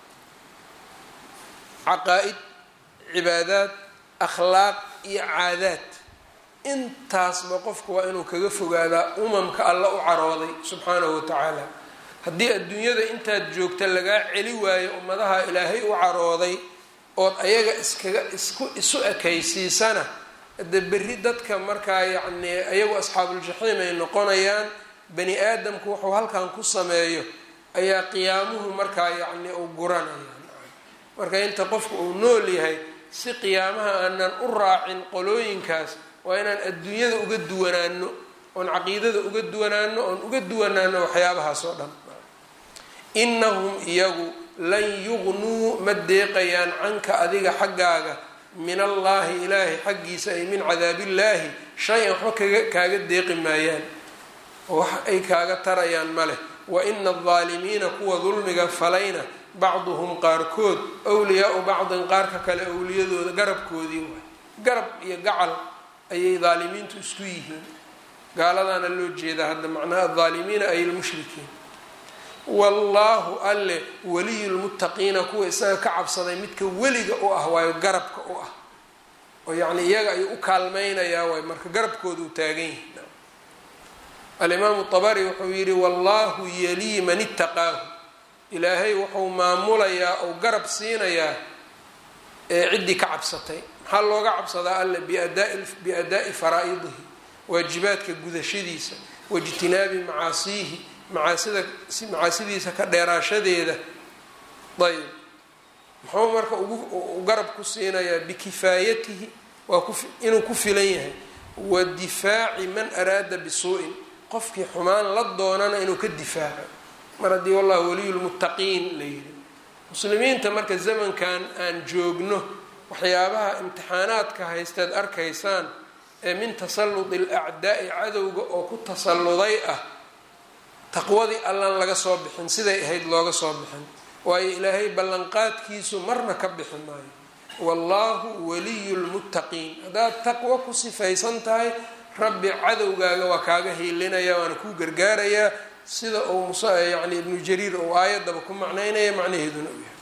caqaa-id cibaadaad akhlaaq iyo caadaad intaasba qofku waa inuu kaga fogaadaa umamka alla u carooday subxaanahu wa tacaala haddii adduunyada intaad joogta lagaa celi waayo ummadaha ilaahay u carooday ood ayaga iskaga isku isu ekaysiisana de berri dadka markaa yacnii ayagu asxaabuljaxiim ay noqonayaan bani aadamku wuxuu halkan ku sameeyo ayaa qiyaamuhu markaa yacnii u guranaya marka inta qofku uu nool yahay si qiyaamaha aanan u raacin qolooyinkaas waa inaan adduunyada uga duwanaano oon caqiidada uga duwanaano oon uga duwanaano waxyaabahaas oo dhan inahum iyagu lan yugnuu ma deeqayaan canka adiga xaggaaga min allaahi ilaahay xaggiisa ay min cadaabillaahi shay-an waxba kaga kaaga deeqi maayaan oo wax ay kaaga tarayaan ma leh wa ina aldaalimiina kuwa dulmiga falayna bacduhum qaarkood wliyaau bacdin qaarka kale owliyadooda garabkoodii waay garab iyo gacal ayay daalimiintu isku yihiin gaaladaana loo jeedaa hadda macnaha adaalimiina ay lmushrikiin wallaahu alle waliyu lmuttaqiina kuwa isaga ka cabsaday midka weliga u ah waayo garabka u ah oo yacni iyaga ayuu u kaalmaynayaa waay marka garabkooda uu taagan yahi alimaamu abari wuxuu yihi wallahu yalii man itaqaahu ilaahay wuxuu maamulayaa ou garab siinayaa ee ciddii ka cabsatay maxaa looga cabsadaa alle biadaa'i faraa-idihi waajibaadka gudashadiisa waijtinaabi macaasiihi macaasida macaasidiisa ka dheeraashadeeda ayb muxuu marka ugu garab ku siinayaa bikifaayatihi waa inuu ku filan yahay wa difaaci man araada bisuu'in qofkii xumaan la doonana inuu ka difaaco mar haddii wallahu waliyu lmuttaqiin la yidhi muslimiinta marka zamankan aan joogno waxyaabaha imtixaanaadka haysteed arkaysaan ee min tasalludi alacdaa'i cadowga oo ku tasalluday ah taqwadii allaan laga soo bixin siday ahayd looga soo bixin waayo ilaahay ballanqaadkiisu marna ka bixi maayo wallaahu waliyu lmuttaqiin haddaad taqwo ku sifaysan tahay rabbi cadowgaaga waa kaaga hiilinaya waana kuu gargaarayaa sida uu mus yani ibnu jariir uu aayadaba ku macnaynaya macnaheeduna u yahay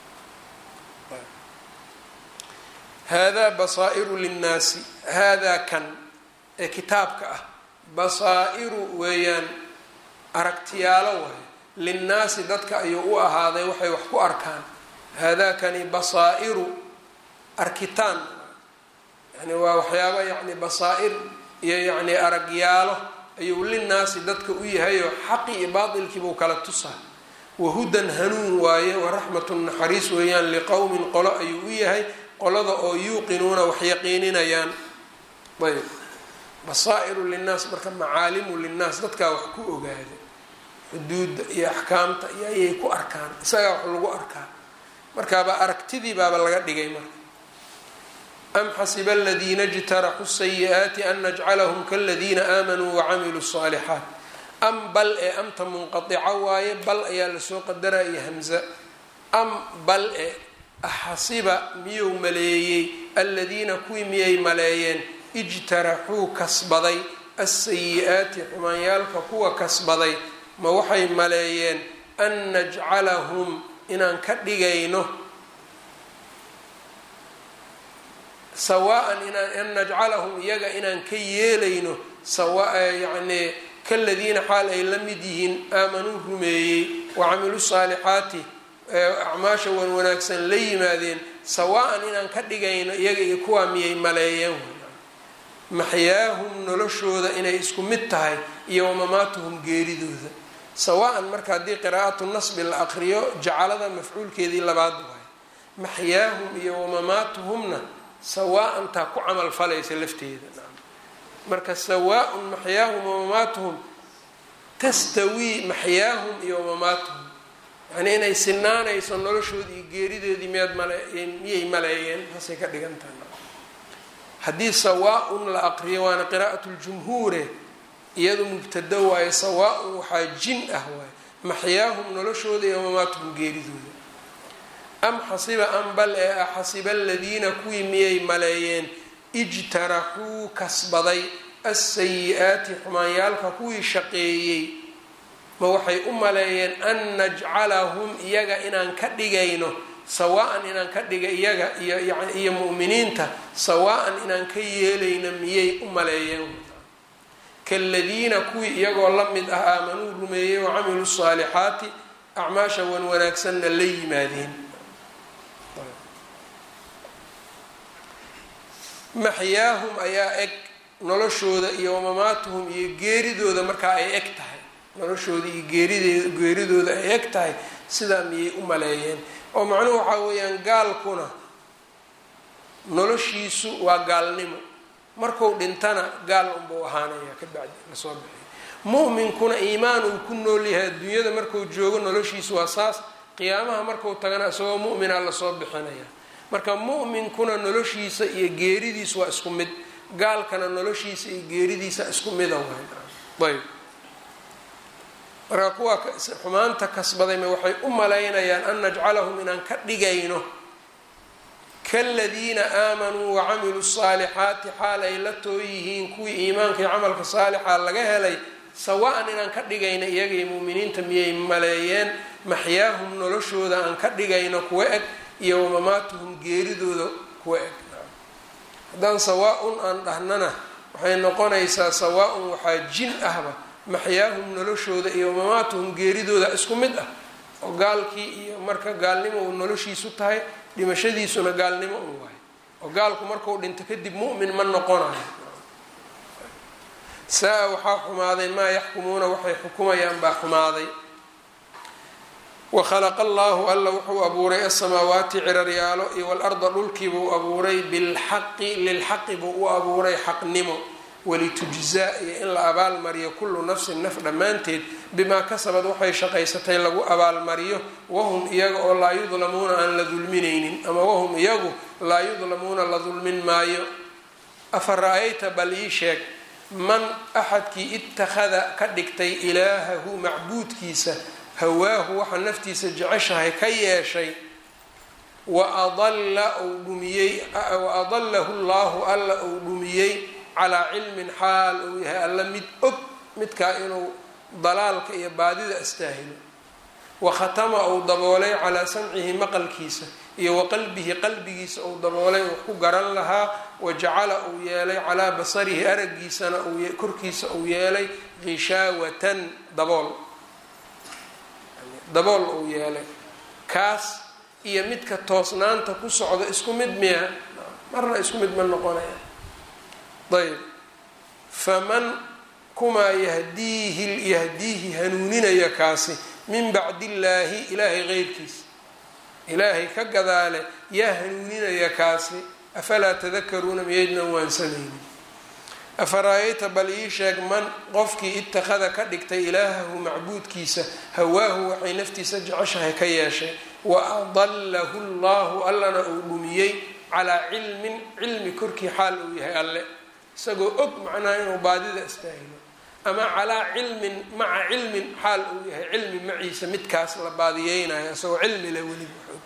haadaa basaa'iru linnaasi haadaa kan ee kitaabka ah basaa'iru weeyaan aragtiyaalo waay linnaasi dadka ayuu u ahaaday waxay wax ku arkaan haadaakani basaa'iru arkitaan yani waa waxyaaba yani basaa-ir iyo yacni aragyaalo ayuu linnaasi dadka u yahayoo xaqi iyo baatilkiibuu kala tusaa wahudan hanuun waaye waraxmatun naxariis weeyaan liqowmin qolo ayuu u yahay qolada oo yuuqinuuna wax yaqiininayaan ayb basaa'iru linnaas marka macaalimu linnaas dadkaa wax ku ogaada xuduudda iyo axkaamta iyo ayay ku arkaan isagaa wax lagu arkaa markaaba aragtidii baaba laga dhigay marka am xasiba aladiina ijtaraxuu sayi-aati an najcalahum kaladiina aamanuu wacamiluu الصaalixaat am bal ee amta munqaica waaye bal ayaa lasoo qadaraya hamza am bal e axasiba miyuu maleeyey aladiina kuwii miyay maleeyeen ijtaraxuu kasbaday asayi-aati xumaanyaalka kuwa kasbaday ma waxay maleeyeen an najcalahum inaan ka dhigayno sawaan inaan an najcalahum iyaga inaan ka yeelayno sawa yacnii kaladiina xaal ay la mid yihiin aamanuu rumeeyey wacamiluu saalixaati acmaasha wan wanaagsan la yimaadeen sawaa-an inaan ka dhigayno iyaga iyo kuwaa miyay maleeyeen maxyaahum noloshooda inay isku mid tahay iyo wamamaatuhum geeridooda sawaa-an marka haddii qiraa'atu nasbi la aqriyo jacalada mafcuulkeedii labaad waay maxyaahum iyo wamamaatuhumna sawaa-an taa ku camal falaysa lafteeda marka sawaa-un maxyaahum wamamaatuhum tastawii maxyaahum iyo wamamaatuhum yacnii inay sinaanayso noloshoodii iyo geeridoodii miyaad male miyay maleeyeen taasay ka dhigan tahay haddii sawaa-un la aqriyo waana qiraa'atu ljumhuure iyadu mubtado waayo sawaa-un waxaa jin ah waayo maxyaahum noloshooda iyo wamamaatuhum geeridooda am xasiba an bal ee ah xasiba aladiina kuwii miyay maleeyeen ijtaraxuu kasbaday alsayi-aati xumaanyaalka kuwii shaqeeyey ma waxay u maleeyeen an najcalahum iyaga inaan ka dhigayno sawaa-an inaan ka dhiga iyaga iyo iyo mu'miniinta sawaa-an inaan ka yeelayno miyay u maleeyeen kaladiina kuwii iyagoo la mid ah aamanuu rumeeyey wa camiluu saalixaati acmaasha wan wanaagsanna la yimaadeen maxyaahum ayaa eg noloshooda iyo wamamaatuhum iyo geeridooda markaa ay eg tahay noloshooda iyo geeridee geeridooda ay eg tahay sidaa miyay u maleeyeen oo macnuhu waxaa weeyaan gaalkuna noloshiisu waa gaalnimo marku dhintana gaal unbuu ahaanaya ka bacdi lasoo bixiyo mu'minkuna iimaan uu ku nool yahay adduunyada marku joogo noloshiisu waa saas qiyaamaha marku tagana isagoo mu'mina lasoo bixinaya marka mu'minkuna noloshiisa iyo geeridiisa waa isku mid gaalkana noloshiisa iyo geeridiisa isku mida waay ayb marka kuwa xumaanta kasbadayma waxay u malaynayaan an najcalahum inaan ka dhigayno kaladiina aamanuu wacamiluu saalixaati xaal ay la too yihiin kuwii iimaanka iyo camalka saalixa laga helay sawaa-an inaan ka dhigayno iyagay muuminiinta miyay maleeyeen maxyaahum noloshooda aan ka dhigayno kuwa eg iyo wamamaatuhum geeridooda kuwa eg haddaan sawaa-un aan dhahnana waxay noqonaysaa sawaa-un waxaa jin ahba maxyaahum noloshooda iyo wamamaatuhum geeridooda isku mid ah oo gaalkii iyo marka gaalnimo uu noloshiisu tahay dhimashadiisuna gaalnimo un waayo oo gaalku markuu dhinto kadib mu'min ma noqonayo saa-a waxaa xumaaday maa yaxkumuuna waxay xukumayaan baa xumaaday wakhalaqa allaahu alla wuxuu abuuray asamaawaati ciraryaalo iyo walarda dhulkiibuu abuuray bilxaqi lilxaqi buu u abuuray xaqnimo walitujzaa iyo in la abaalmariyo kullu nafsin naf dhammaanteed bimaa kasabad waxay shaqaysatay lagu abaalmariyo wahum iyaga oo laa yudlamuuna aan la dulminaynin ama wahum iyagu laa yudlamuuna la dulmin maayo afa ra-ayta bal ii sheeg man axadkii ittakhada ka dhigtay ilaahahu macbuudkiisa hawaahu waxa naftiisa jeceshahay ka yeeshay wa adalla uu dhumiyey wa adallahu llaahu alla uu dhumiyey calaa cilmin xaal uu yahay alla mid og midkaa inuu dalaalka iyo baadida astaahilo wa khatama uu daboolay calaa samcihi maqalkiisa iyo wa qalbihi qalbigiisa uu daboolay wax ku garan lahaa wa jacala uu yeelay calaa basarihi araggiisana korkiisa uu yeelay hishaawatan dabool dabool uu yeelay kaas iyo midka toosnaanta ku socda isku mid miya marna isku mid ma noqonaya ayb faman kumaa yahdiihi yahdiihi hanuuninaya kaasi min bacdi illaahi ilaahay qeyrkiisa ilaahay ka gadaale yaa hanuuninaya kaasi afalaa tadakaruuna miyaydnan waansanaynin afaraayayta bal ii sheeg man qofkii ittakhada ka dhigtay ilaahahu macbuudkiisa hawaahu waxay naftiisa jeceshahay ka yeeshay wa adallahu llahu allana uu dhumiyey calaa cilmin cilmi korkii xaal uu yahay alle isagoo og macnaha inuu baadida istaahilo ama calaa cilmin maca cilmin xaal uu yahay cilmi maciisa midkaas la baadiyeynayo isagoo cilmi le weliba xoog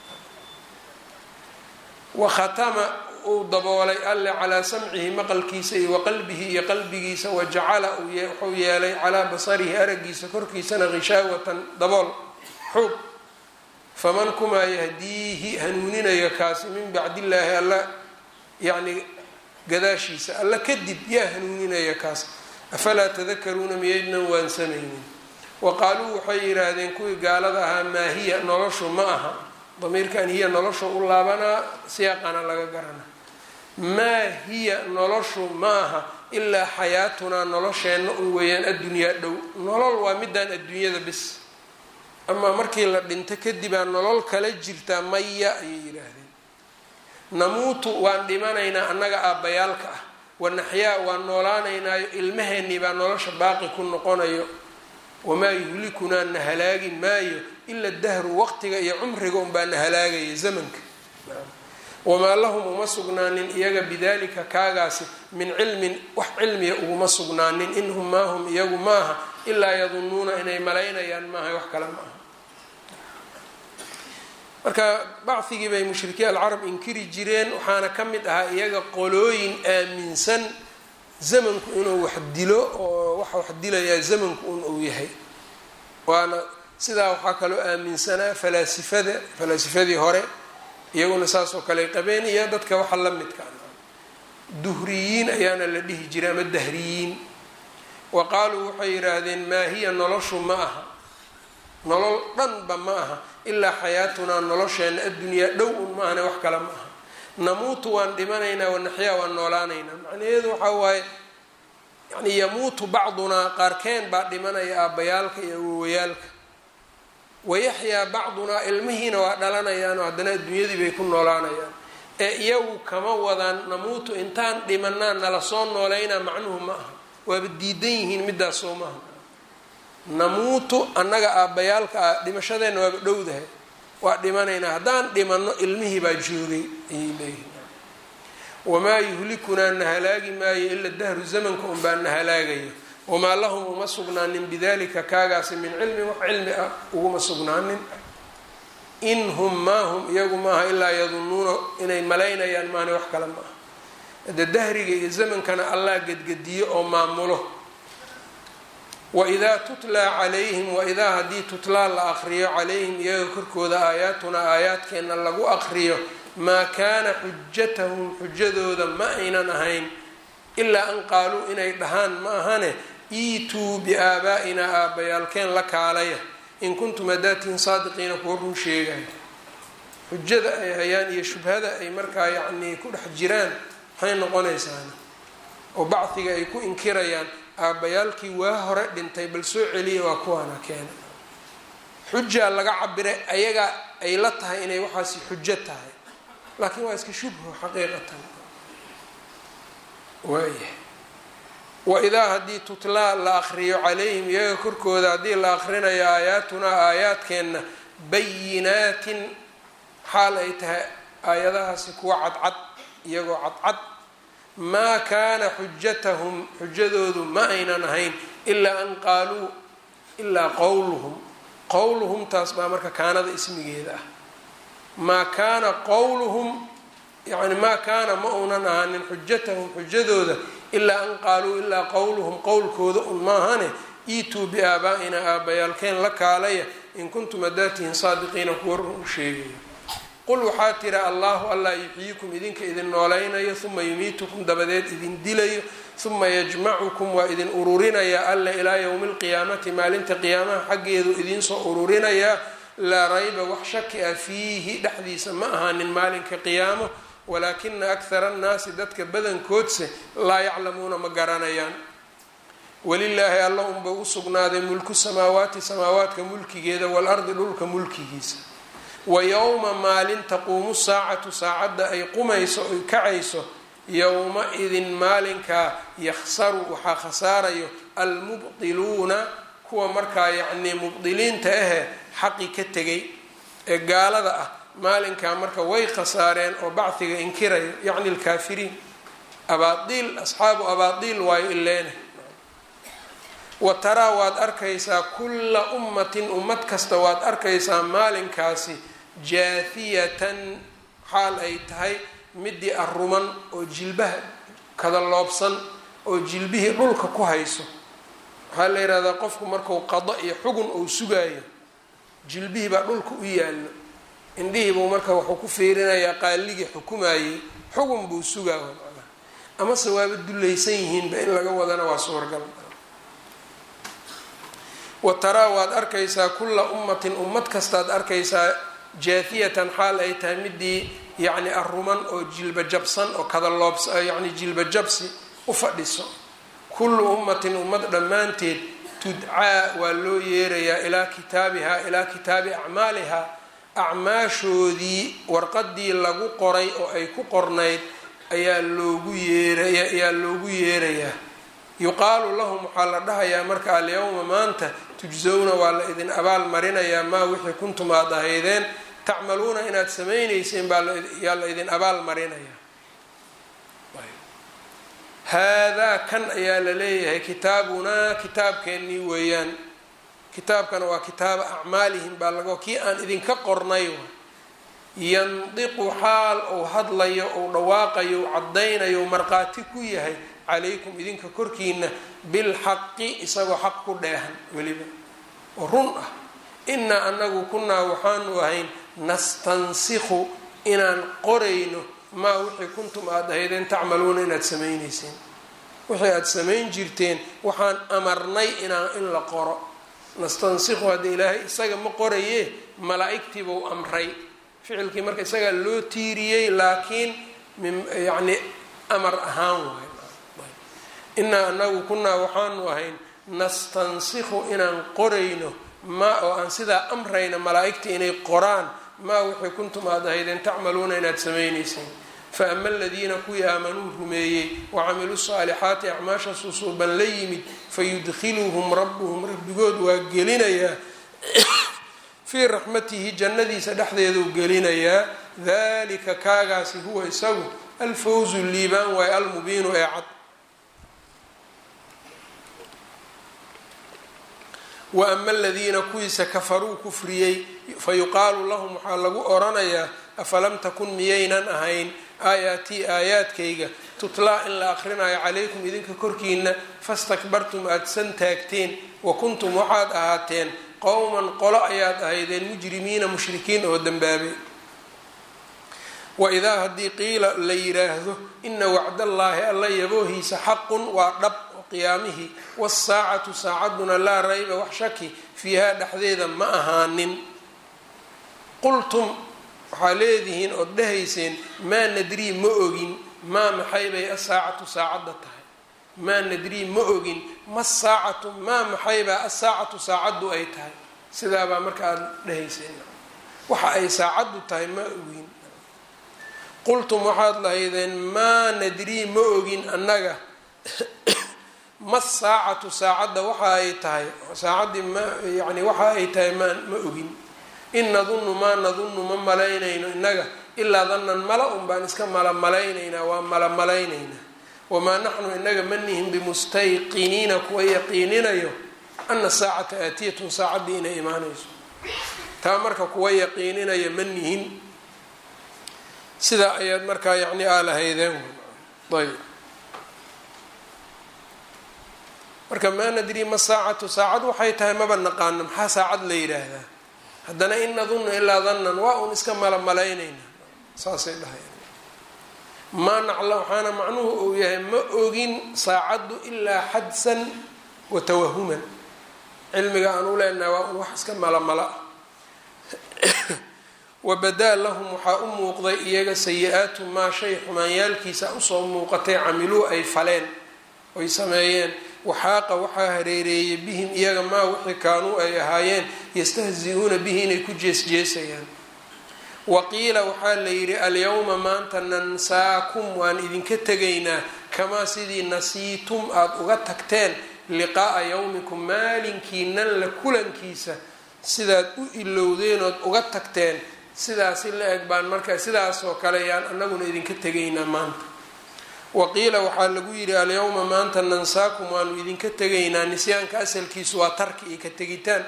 wa khatama uu daboolay alle calaa samcihi maqalkiisa iyo wa qalbihi iyo qalbigiisa wa jacala wuxuu yeelay calaa basarihi araggiisa korkiisana hishaawatan dabool xoog faman kumaa yahdiihi hanuuninaya kaasi min bacdillaahi alla yacni gadaashiisa alla kadib yaa hanuuninaya kaas afalaa tadakaruuna miyaydnan waansamaynin wa qaaluu waxay yidhaahdeen kuwii gaalada ahaa maa hiya noloshu ma aha damiirkan hiya nolosha u laabanaa siyaaqana laga garanaa maa hiya noloshu ma aha ilaa xayaatunaa nolosheenna un weeyaan addunyaa dhow nolol waa midaan adduunyada bis amaa markii la dhinto kadibaa nolol kala jirtaa maya ayay yidhaahdeen namuutu waan dhimanaynaa annaga aabbayaalka ah wanaxyaa waan noolaanaynaayo ilmaheennii baa nolosha baaqi ku noqonayo wamaa yuhlikunaa na halaagi maayo ila dahru waqtiga iyo cumriga unbaa na halaagaya zamanka wamaa lahum uma sugnaanin iyaga bidalika kaagaasi min cilmin wax cilmiya uguma sugnaanin inhum maa hum iyagu maaha ilaa yadunnuuna inay malaynayaan maaha wax kale ma aha marka bacfigii bay mushrikiin alcarab inkiri jireen waxaana ka mid ahaa iyaga qolooyin aaminsan zamanku inuu wax dilo oo waxa wax dilayaa zamanku un uu yahay waana sidaa waxaa kaloo aaminsanaa falaasifada falaasifadii hore iyaguna saas oo kale qabeen iyo dadka waxa la midka duhriyiin ayaana la dhihi jiray ama dahriyiin wa qaaluu waxay yidhaahdeen maa hiya noloshu ma aha nolol dhanba ma aha ilaa xayaatunaa nolosheena addunyaa dhow un ma ahane wax kale ma aha namuutu waan dhimanaynaa wanaxyaa waan noolaanaynaa macnaheedu waxaa waaye yani yamuutu bacdunaa qaarkeen baa dhimanaya aabbayaalka iyo awowayaalka wayaxyaa bacdunaa ilmihiina waa dhalanayaanoo haddana adduunyadii bay ku noolaanayaan ee iyagu kama wadaan namuutu intaan dhimanaa nala soo nooleynaa macnuhu ma aha waaba diidan yihiin midaas soo maaha namuutu annaga aabbayaalka ah dhimashadeenna waaba dhowdahay waa dhimanaynaa haddaan dhimanno ilmihii baa joogay ayay leeyihin wamaa yuhlikunaa na halaagi maayo ila dahru zamanka unbaa na halaagaya wamaa lahum uma sugnaanin bidalika kaagaasi min cilmin wax cilmi ah uguma sugnaanin in hum maa hum iyagu maaha ilaa yadunnuuna inay malaynayaan maana wax kale ma aha hade dahriga iyo zamankana allah gedgediyo oo maamulo waidaa tutlaa calayhim waidaa haddii tutlaa la aqriyo calayhim iyaga korkooda aayaatunaa aayaadkeenna lagu aqriyo maa kaana xujatahum xujadooda ma aynan ahayn ilaa an qaaluu inay dhahaan ma ahane iituu biaabaa'inaa aabbayaalkeen la kaalaya in kuntum hadaatiin saadiqiina kuwa run sheegaya xujada ay hayaan iyo shubhada ay markaa yacnii ku dhex jiraan maxay noqonaysaana oo bacdiga ay ku inkirayaan aabbayaalkii waa hore dhintay bal soo celiya waa kuwaana keena xujaa laga cabiray ayaga ay la tahay inay waxaasi xujo tahay laakiin waa iska shubho xaqiiqatan waayahay waidaa haddii tutlaa la akriyo calayhim iyaga korkooda haddii la akrinayo aayaatunaa aayaadkeenna bayinaatin xaal ay tahay aayadahaasi kuwa cadcad iyagoo cadcad maa kaana xujatahum xujadoodu ma aynan ahayn ilaa an qaaluu ilaa qowluhum qowluhum taas baa marka kaanada ismigeeda ah maa kaana qowluhum yani maa kaana ma uunan ahaanin xujatahum xujadooda ilaa an qaaluu ilaa qowluhum qowlkooda un maahane iituu biaabaa'ina aabbayaalkeen la kaalaya in kuntum adaatihin saadiqiina kuwa run u sheegaya qul waxaa tira allahu allah yuxyiikum idinka idin noolaynayo uma yumiitukum dabadeed idin dilayo uma yajmacukum waa idin ururinaya alla ilaa yowmi alqiyaamati maalinta qiyaamaha xaggeedu idinsoo ururinayaa laa rayba wax shaki ah fiihi dhexdiisa ma ahaanin maalinka qiyaamo walaakina akhara annaasi dadka badankoodse laa yaclamuuna ma garanayaan walilaahi alla unba u sugnaaday mulku samaawaati samaawaadka mulkigeeda waalardi dhulka mulkigiisa wa yowma maalin taquumu saacatu saacadda ay qumayso ay kacayso yowma idin maalinkaa yakhsaru waxaa khasaarayo almubdiluuna kuwa markaa yacnii mubdiliinta ahe xaqi ka tegay ee gaalada ah maalinkaa marka way khasaareen oo bacdiga inkirayo yacni alkaafiriin abaadiil asxaabu abaadiil waayo ileene wa taraa waad arkaysaa kulla ummatin ummad kasta waad arkaysaa maalinkaasi jaahiyatan xaal ay tahay midii aruman oo jilbaha kada loobsan oo jilbihii dhulka ku hayso waxaa la yihahdaa qofku marku qado iyo xugun uu sugaayo jilbihii baa dhulka u yaallo indhihiibuu marka wuxuu ku fiirinayaa qaaligii xukumayey xugun buu sugaa macnaha amase waaba dulaysan yihiinba in laga wadana waa suuragal wa taraa waad arkaysaa kulla ummatin ummad kastaad arkaysaa jaafiyatan xaal ay tahay midii yacni aruman oo jilba jabsan oo kada loobs yacni jilba jabsi u fadhiso kullu ummatin ummad dhammaanteed tudcaa waa loo yeerayaa ilaa kitaabihaa ilaa kitaabi acmaalihaa acmaashoodii warqadii lagu qoray oo ay ku qornayd ayaa loogu yeeray ayaa loogu yeerayaa yuqaalu lahum waxaa la dhahayaa marka alyawma maanta tujsowna waa la idin abaal marinayaa maa wixii kuntum aad ahaydeen tacmaluuna inaad samaynayseen baayaa la idin abaal marinayaa haadaa kan ayaa la leeyahay kitaabunaa kitaabkeennii weeyaan kitaabkana waa kitaaba acmaalihim baa laga kii aan idinka qornay yandiqu xaal ou hadlayo ou dhawaaqayo u caddaynayo u markhaati ku yahay calaykum idinka korkiina bilxaqi isagoo xaq ku dheehan weliba oo run ah innaa anagu kunaa waxaanu ahayn nastansikhu inaan qorayno maa wixii kuntum aada ahaydeen tacmaluuna inaad samaynayseen wixii aada samayn jirteen waxaan amarnay inaan in la qoro nastansikhu hadda ilaahay isaga ma qoraye malaa-igtiibuu amray ficilkii marka isagaa loo tiiriyey laakiin myacni amar ahaan waay innaa anagu kunaa waxaanu ahayn nastansikhu inaan qorayno maa oo aan sidaa amrayna malaa-igta inay qoraan maa wixii kuntum aada ahaydeen tacmaluuna inaad samaynayseen fa ama aladiina kuwii aamanuu rumeeyey wacamiluu saalixaati acmaasha susuuban la yimid fayudkhiluhum rabbuhum rabbigood waa gelinayaa fii raxmatihi jannadiisa dhexdeeduu gelinayaa dalika kaagaasi huwa isagu alfawzu liibaan waaye almubiinu ee cad wa ama aladiina kuwiisa kafaruu kufriyey fayuqaalu lahum waxaa lagu oranayaa afalam takun miyaynan ahayn aayaatii aayaadkayga tutlaa in la aqrinayo calaykum idinka korkiina fastakbartum aada san taagteen wa kuntum waxaad ahaateen qowman qolo ayaad ahaydeen mujrimiina mushrikiin oo dembaabay waidaa haddii qiila la yiraahdo ina wacdallaahi alla yaboohiisa xaqun waa dhab qiyaamihii wasaacatu saacaduna laa rayba wax shaki fiihaa dhexdeeda ma ahaanin qultum waxaa leedihiin ood dhahayseen maa nadrii ma ogin maa maxay bay asaacatu saacadda tahay maa nadrii ma ogin ma saacatu maa maxaybaa asaacatu saacaddu ay tahay sidaabaa marka aada dhahayseen waxa ay saacaddu tahay ma ogin qultum waxaad lahaydeen maa nadrii ma ogin annaga ma saacatu saacadda waxa ay tahay saacaddii ma yani waxa ay tahay ma ma ogin in nadunnu maa nadunnu ma malaynayno innaga ilaa dannan mala un baan iska mala malaynaynaa waa mala malaynaynaa wamaa naxnu inaga ma nihin bimustayqiniina kuwa yaqiininayo ana saacata aatiyatun saacaddii inay imaanayso taa marka kuwa yaqiininaya ma nihin sidaa ayaad markaa yacni aa lahaydeen ayb marka maa nadrii ma saacatu saacad waxay tahay maba naqaano maxaa saacad la yidhaahdaa haddana in nadunnu ilaa dannan waa un iska mala malaynaynaa saasay dhahayan maa nacla waxaana macnuhu uu yahay ma ogin saacaddu ilaa xadsan wa tawahuman cilmiga aan u leenahay waa un wax iska malamala wabadaa lahum waxaa u muuqday iyaga sayi-aatu maa shay xumaanyaalkiisa usoo muuqatay camiluu ay faleen oy sameeyeen waxaaqa waxaa hareereeyay bihim iyaga maa wixii kaanuu ay ahaayeen yastahzi-uuna bihi inay ku jeesjeesayaan waqiila waxaa la yidhi alyawma maanta nansaakum waan idinka tegaynaa kamaa sidii nasiitum aada uga tagteen liqaa'a yawmikum maalinkiinan la kulankiisa sidaad u ilowdeen ood uga tagteen sidaasi la eg baan marka sidaasoo kale yaan anaguna idinka tegaynaa maanta waqiila waxaa lagu yidhi alyawma maanta nansaakum waanu idinka tegaynaa nisyaanka asalkiisu waa tarki iyo ka tegitaan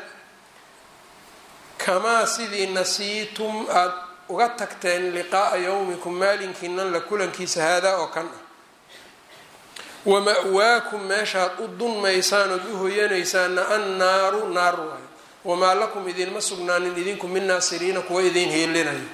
kamaa sidii nasiitum aada uga tagteen liqaa'a yawmikum maalinkiinan la kulankiisa haadaa oo kan ah wama-waakum meeshaad u dunmaysaan ood u hoyanaysaana annaaru naar waayo wamaa lakum idinma sugnaanin idinku min naasiriina kuwa idin heelinayo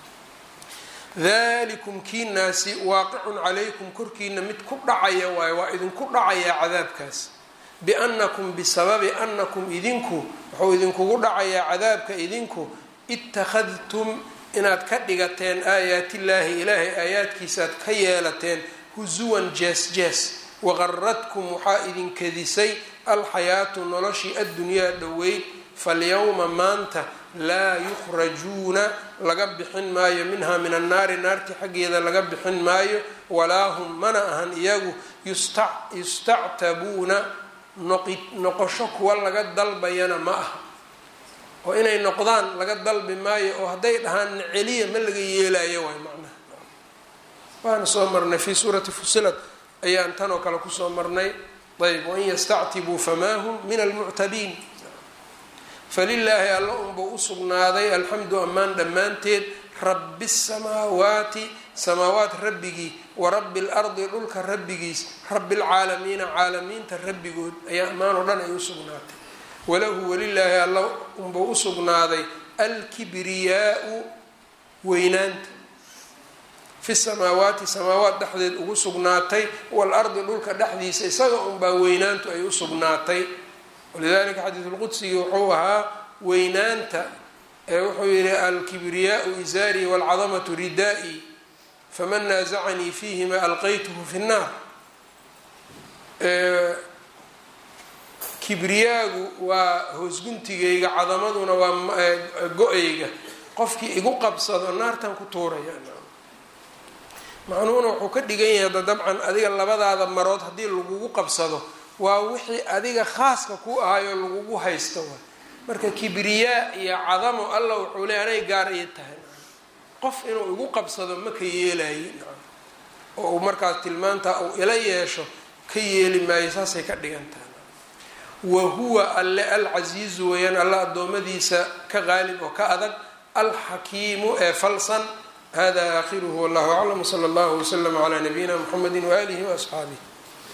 dalikum kiinaasi waaqicun calaykum korkiina mid ku dhacaya waayo waa idinku dhacayaa cadaabkaas biannakum bisababi annakum idinku wuxuu idinkugu dhacayaa cadaabka idinku ittakhadtum inaad ka dhigateen aayaatillaahi ilaahay aayaadkiisaaad ka yeelateen husuwan jees jees waqaradkum waxaa idin kadisay alxayaatu noloshii addunyaa dhoweyd falyawma maanta laa yukhrajuuna laga bixin maayo minhaa min annaari naartii xaggeeda laga bixin maayo walaa hum mana ahan iyagu yustactabuuna noqosho kuwa laga dalbayana ma aha oo inay noqdaan laga dalbi maayo oo hadday dhahaan celiya ma laga yeelayo waay macnaha waana soo marnay fii suurati fusilat ayaan tan oo kale kusoo marnay ayb wain yastactibuu famaa hum min almuctabiin falilaahi alla unbuu usugnaaday alxamdu ammaan dhammaanteed rabbi samaawaati samaawaat rabbigii wa rabbi lardi dhulka rabbigiis rabbi lcaalamiina caalamiinta rabbigood ayaa ammaan oo dhan ay usugnaatay walahu welilaahi alla unbuu usugnaaday alkibriyaau weynaanta fi samaawaati samaawaat dhexdeed ugu sugnaatay waalardi dhulka dhexdiisa isaga unbaa weynaantu ay usugnaatay walidalika xadiidulqudsigii wuxuu ahaa weynaanta ee wuxuu yihi alkibriyaau izaarii waalcadamatu ridaa'i faman naasacanii fiihima alqaytuhu fi nnaar kibriyaagu waa hoosguntigayga cadamaduna waa go-ayga qofkii igu qabsado naartan ku tuuraya macnuhuna wuxuu ka dhigan yahay da dabcan adiga labadaada marood haddii lagugu qabsado waa wixii adiga khaaska ku ahayoo lagugu haysto waay marka kibriyaa iyo cadamo alla wuxuu leey anay gaar ii tahay qof inuu igu qabsado ma ka yeelaye oo uu markaas tilmaantaa uu ila yeesho ka yeeli maayo saasay ka dhigan tahay wa huwa alle alcasiizu weeyaan alla addoommadiisa ka qaalib oo ka adag alxakiimu ee falsan hada aakhiruhu wallahu aclam wsala allahu waslama calaa nabiyina mxamedi waaalihi waasxaabih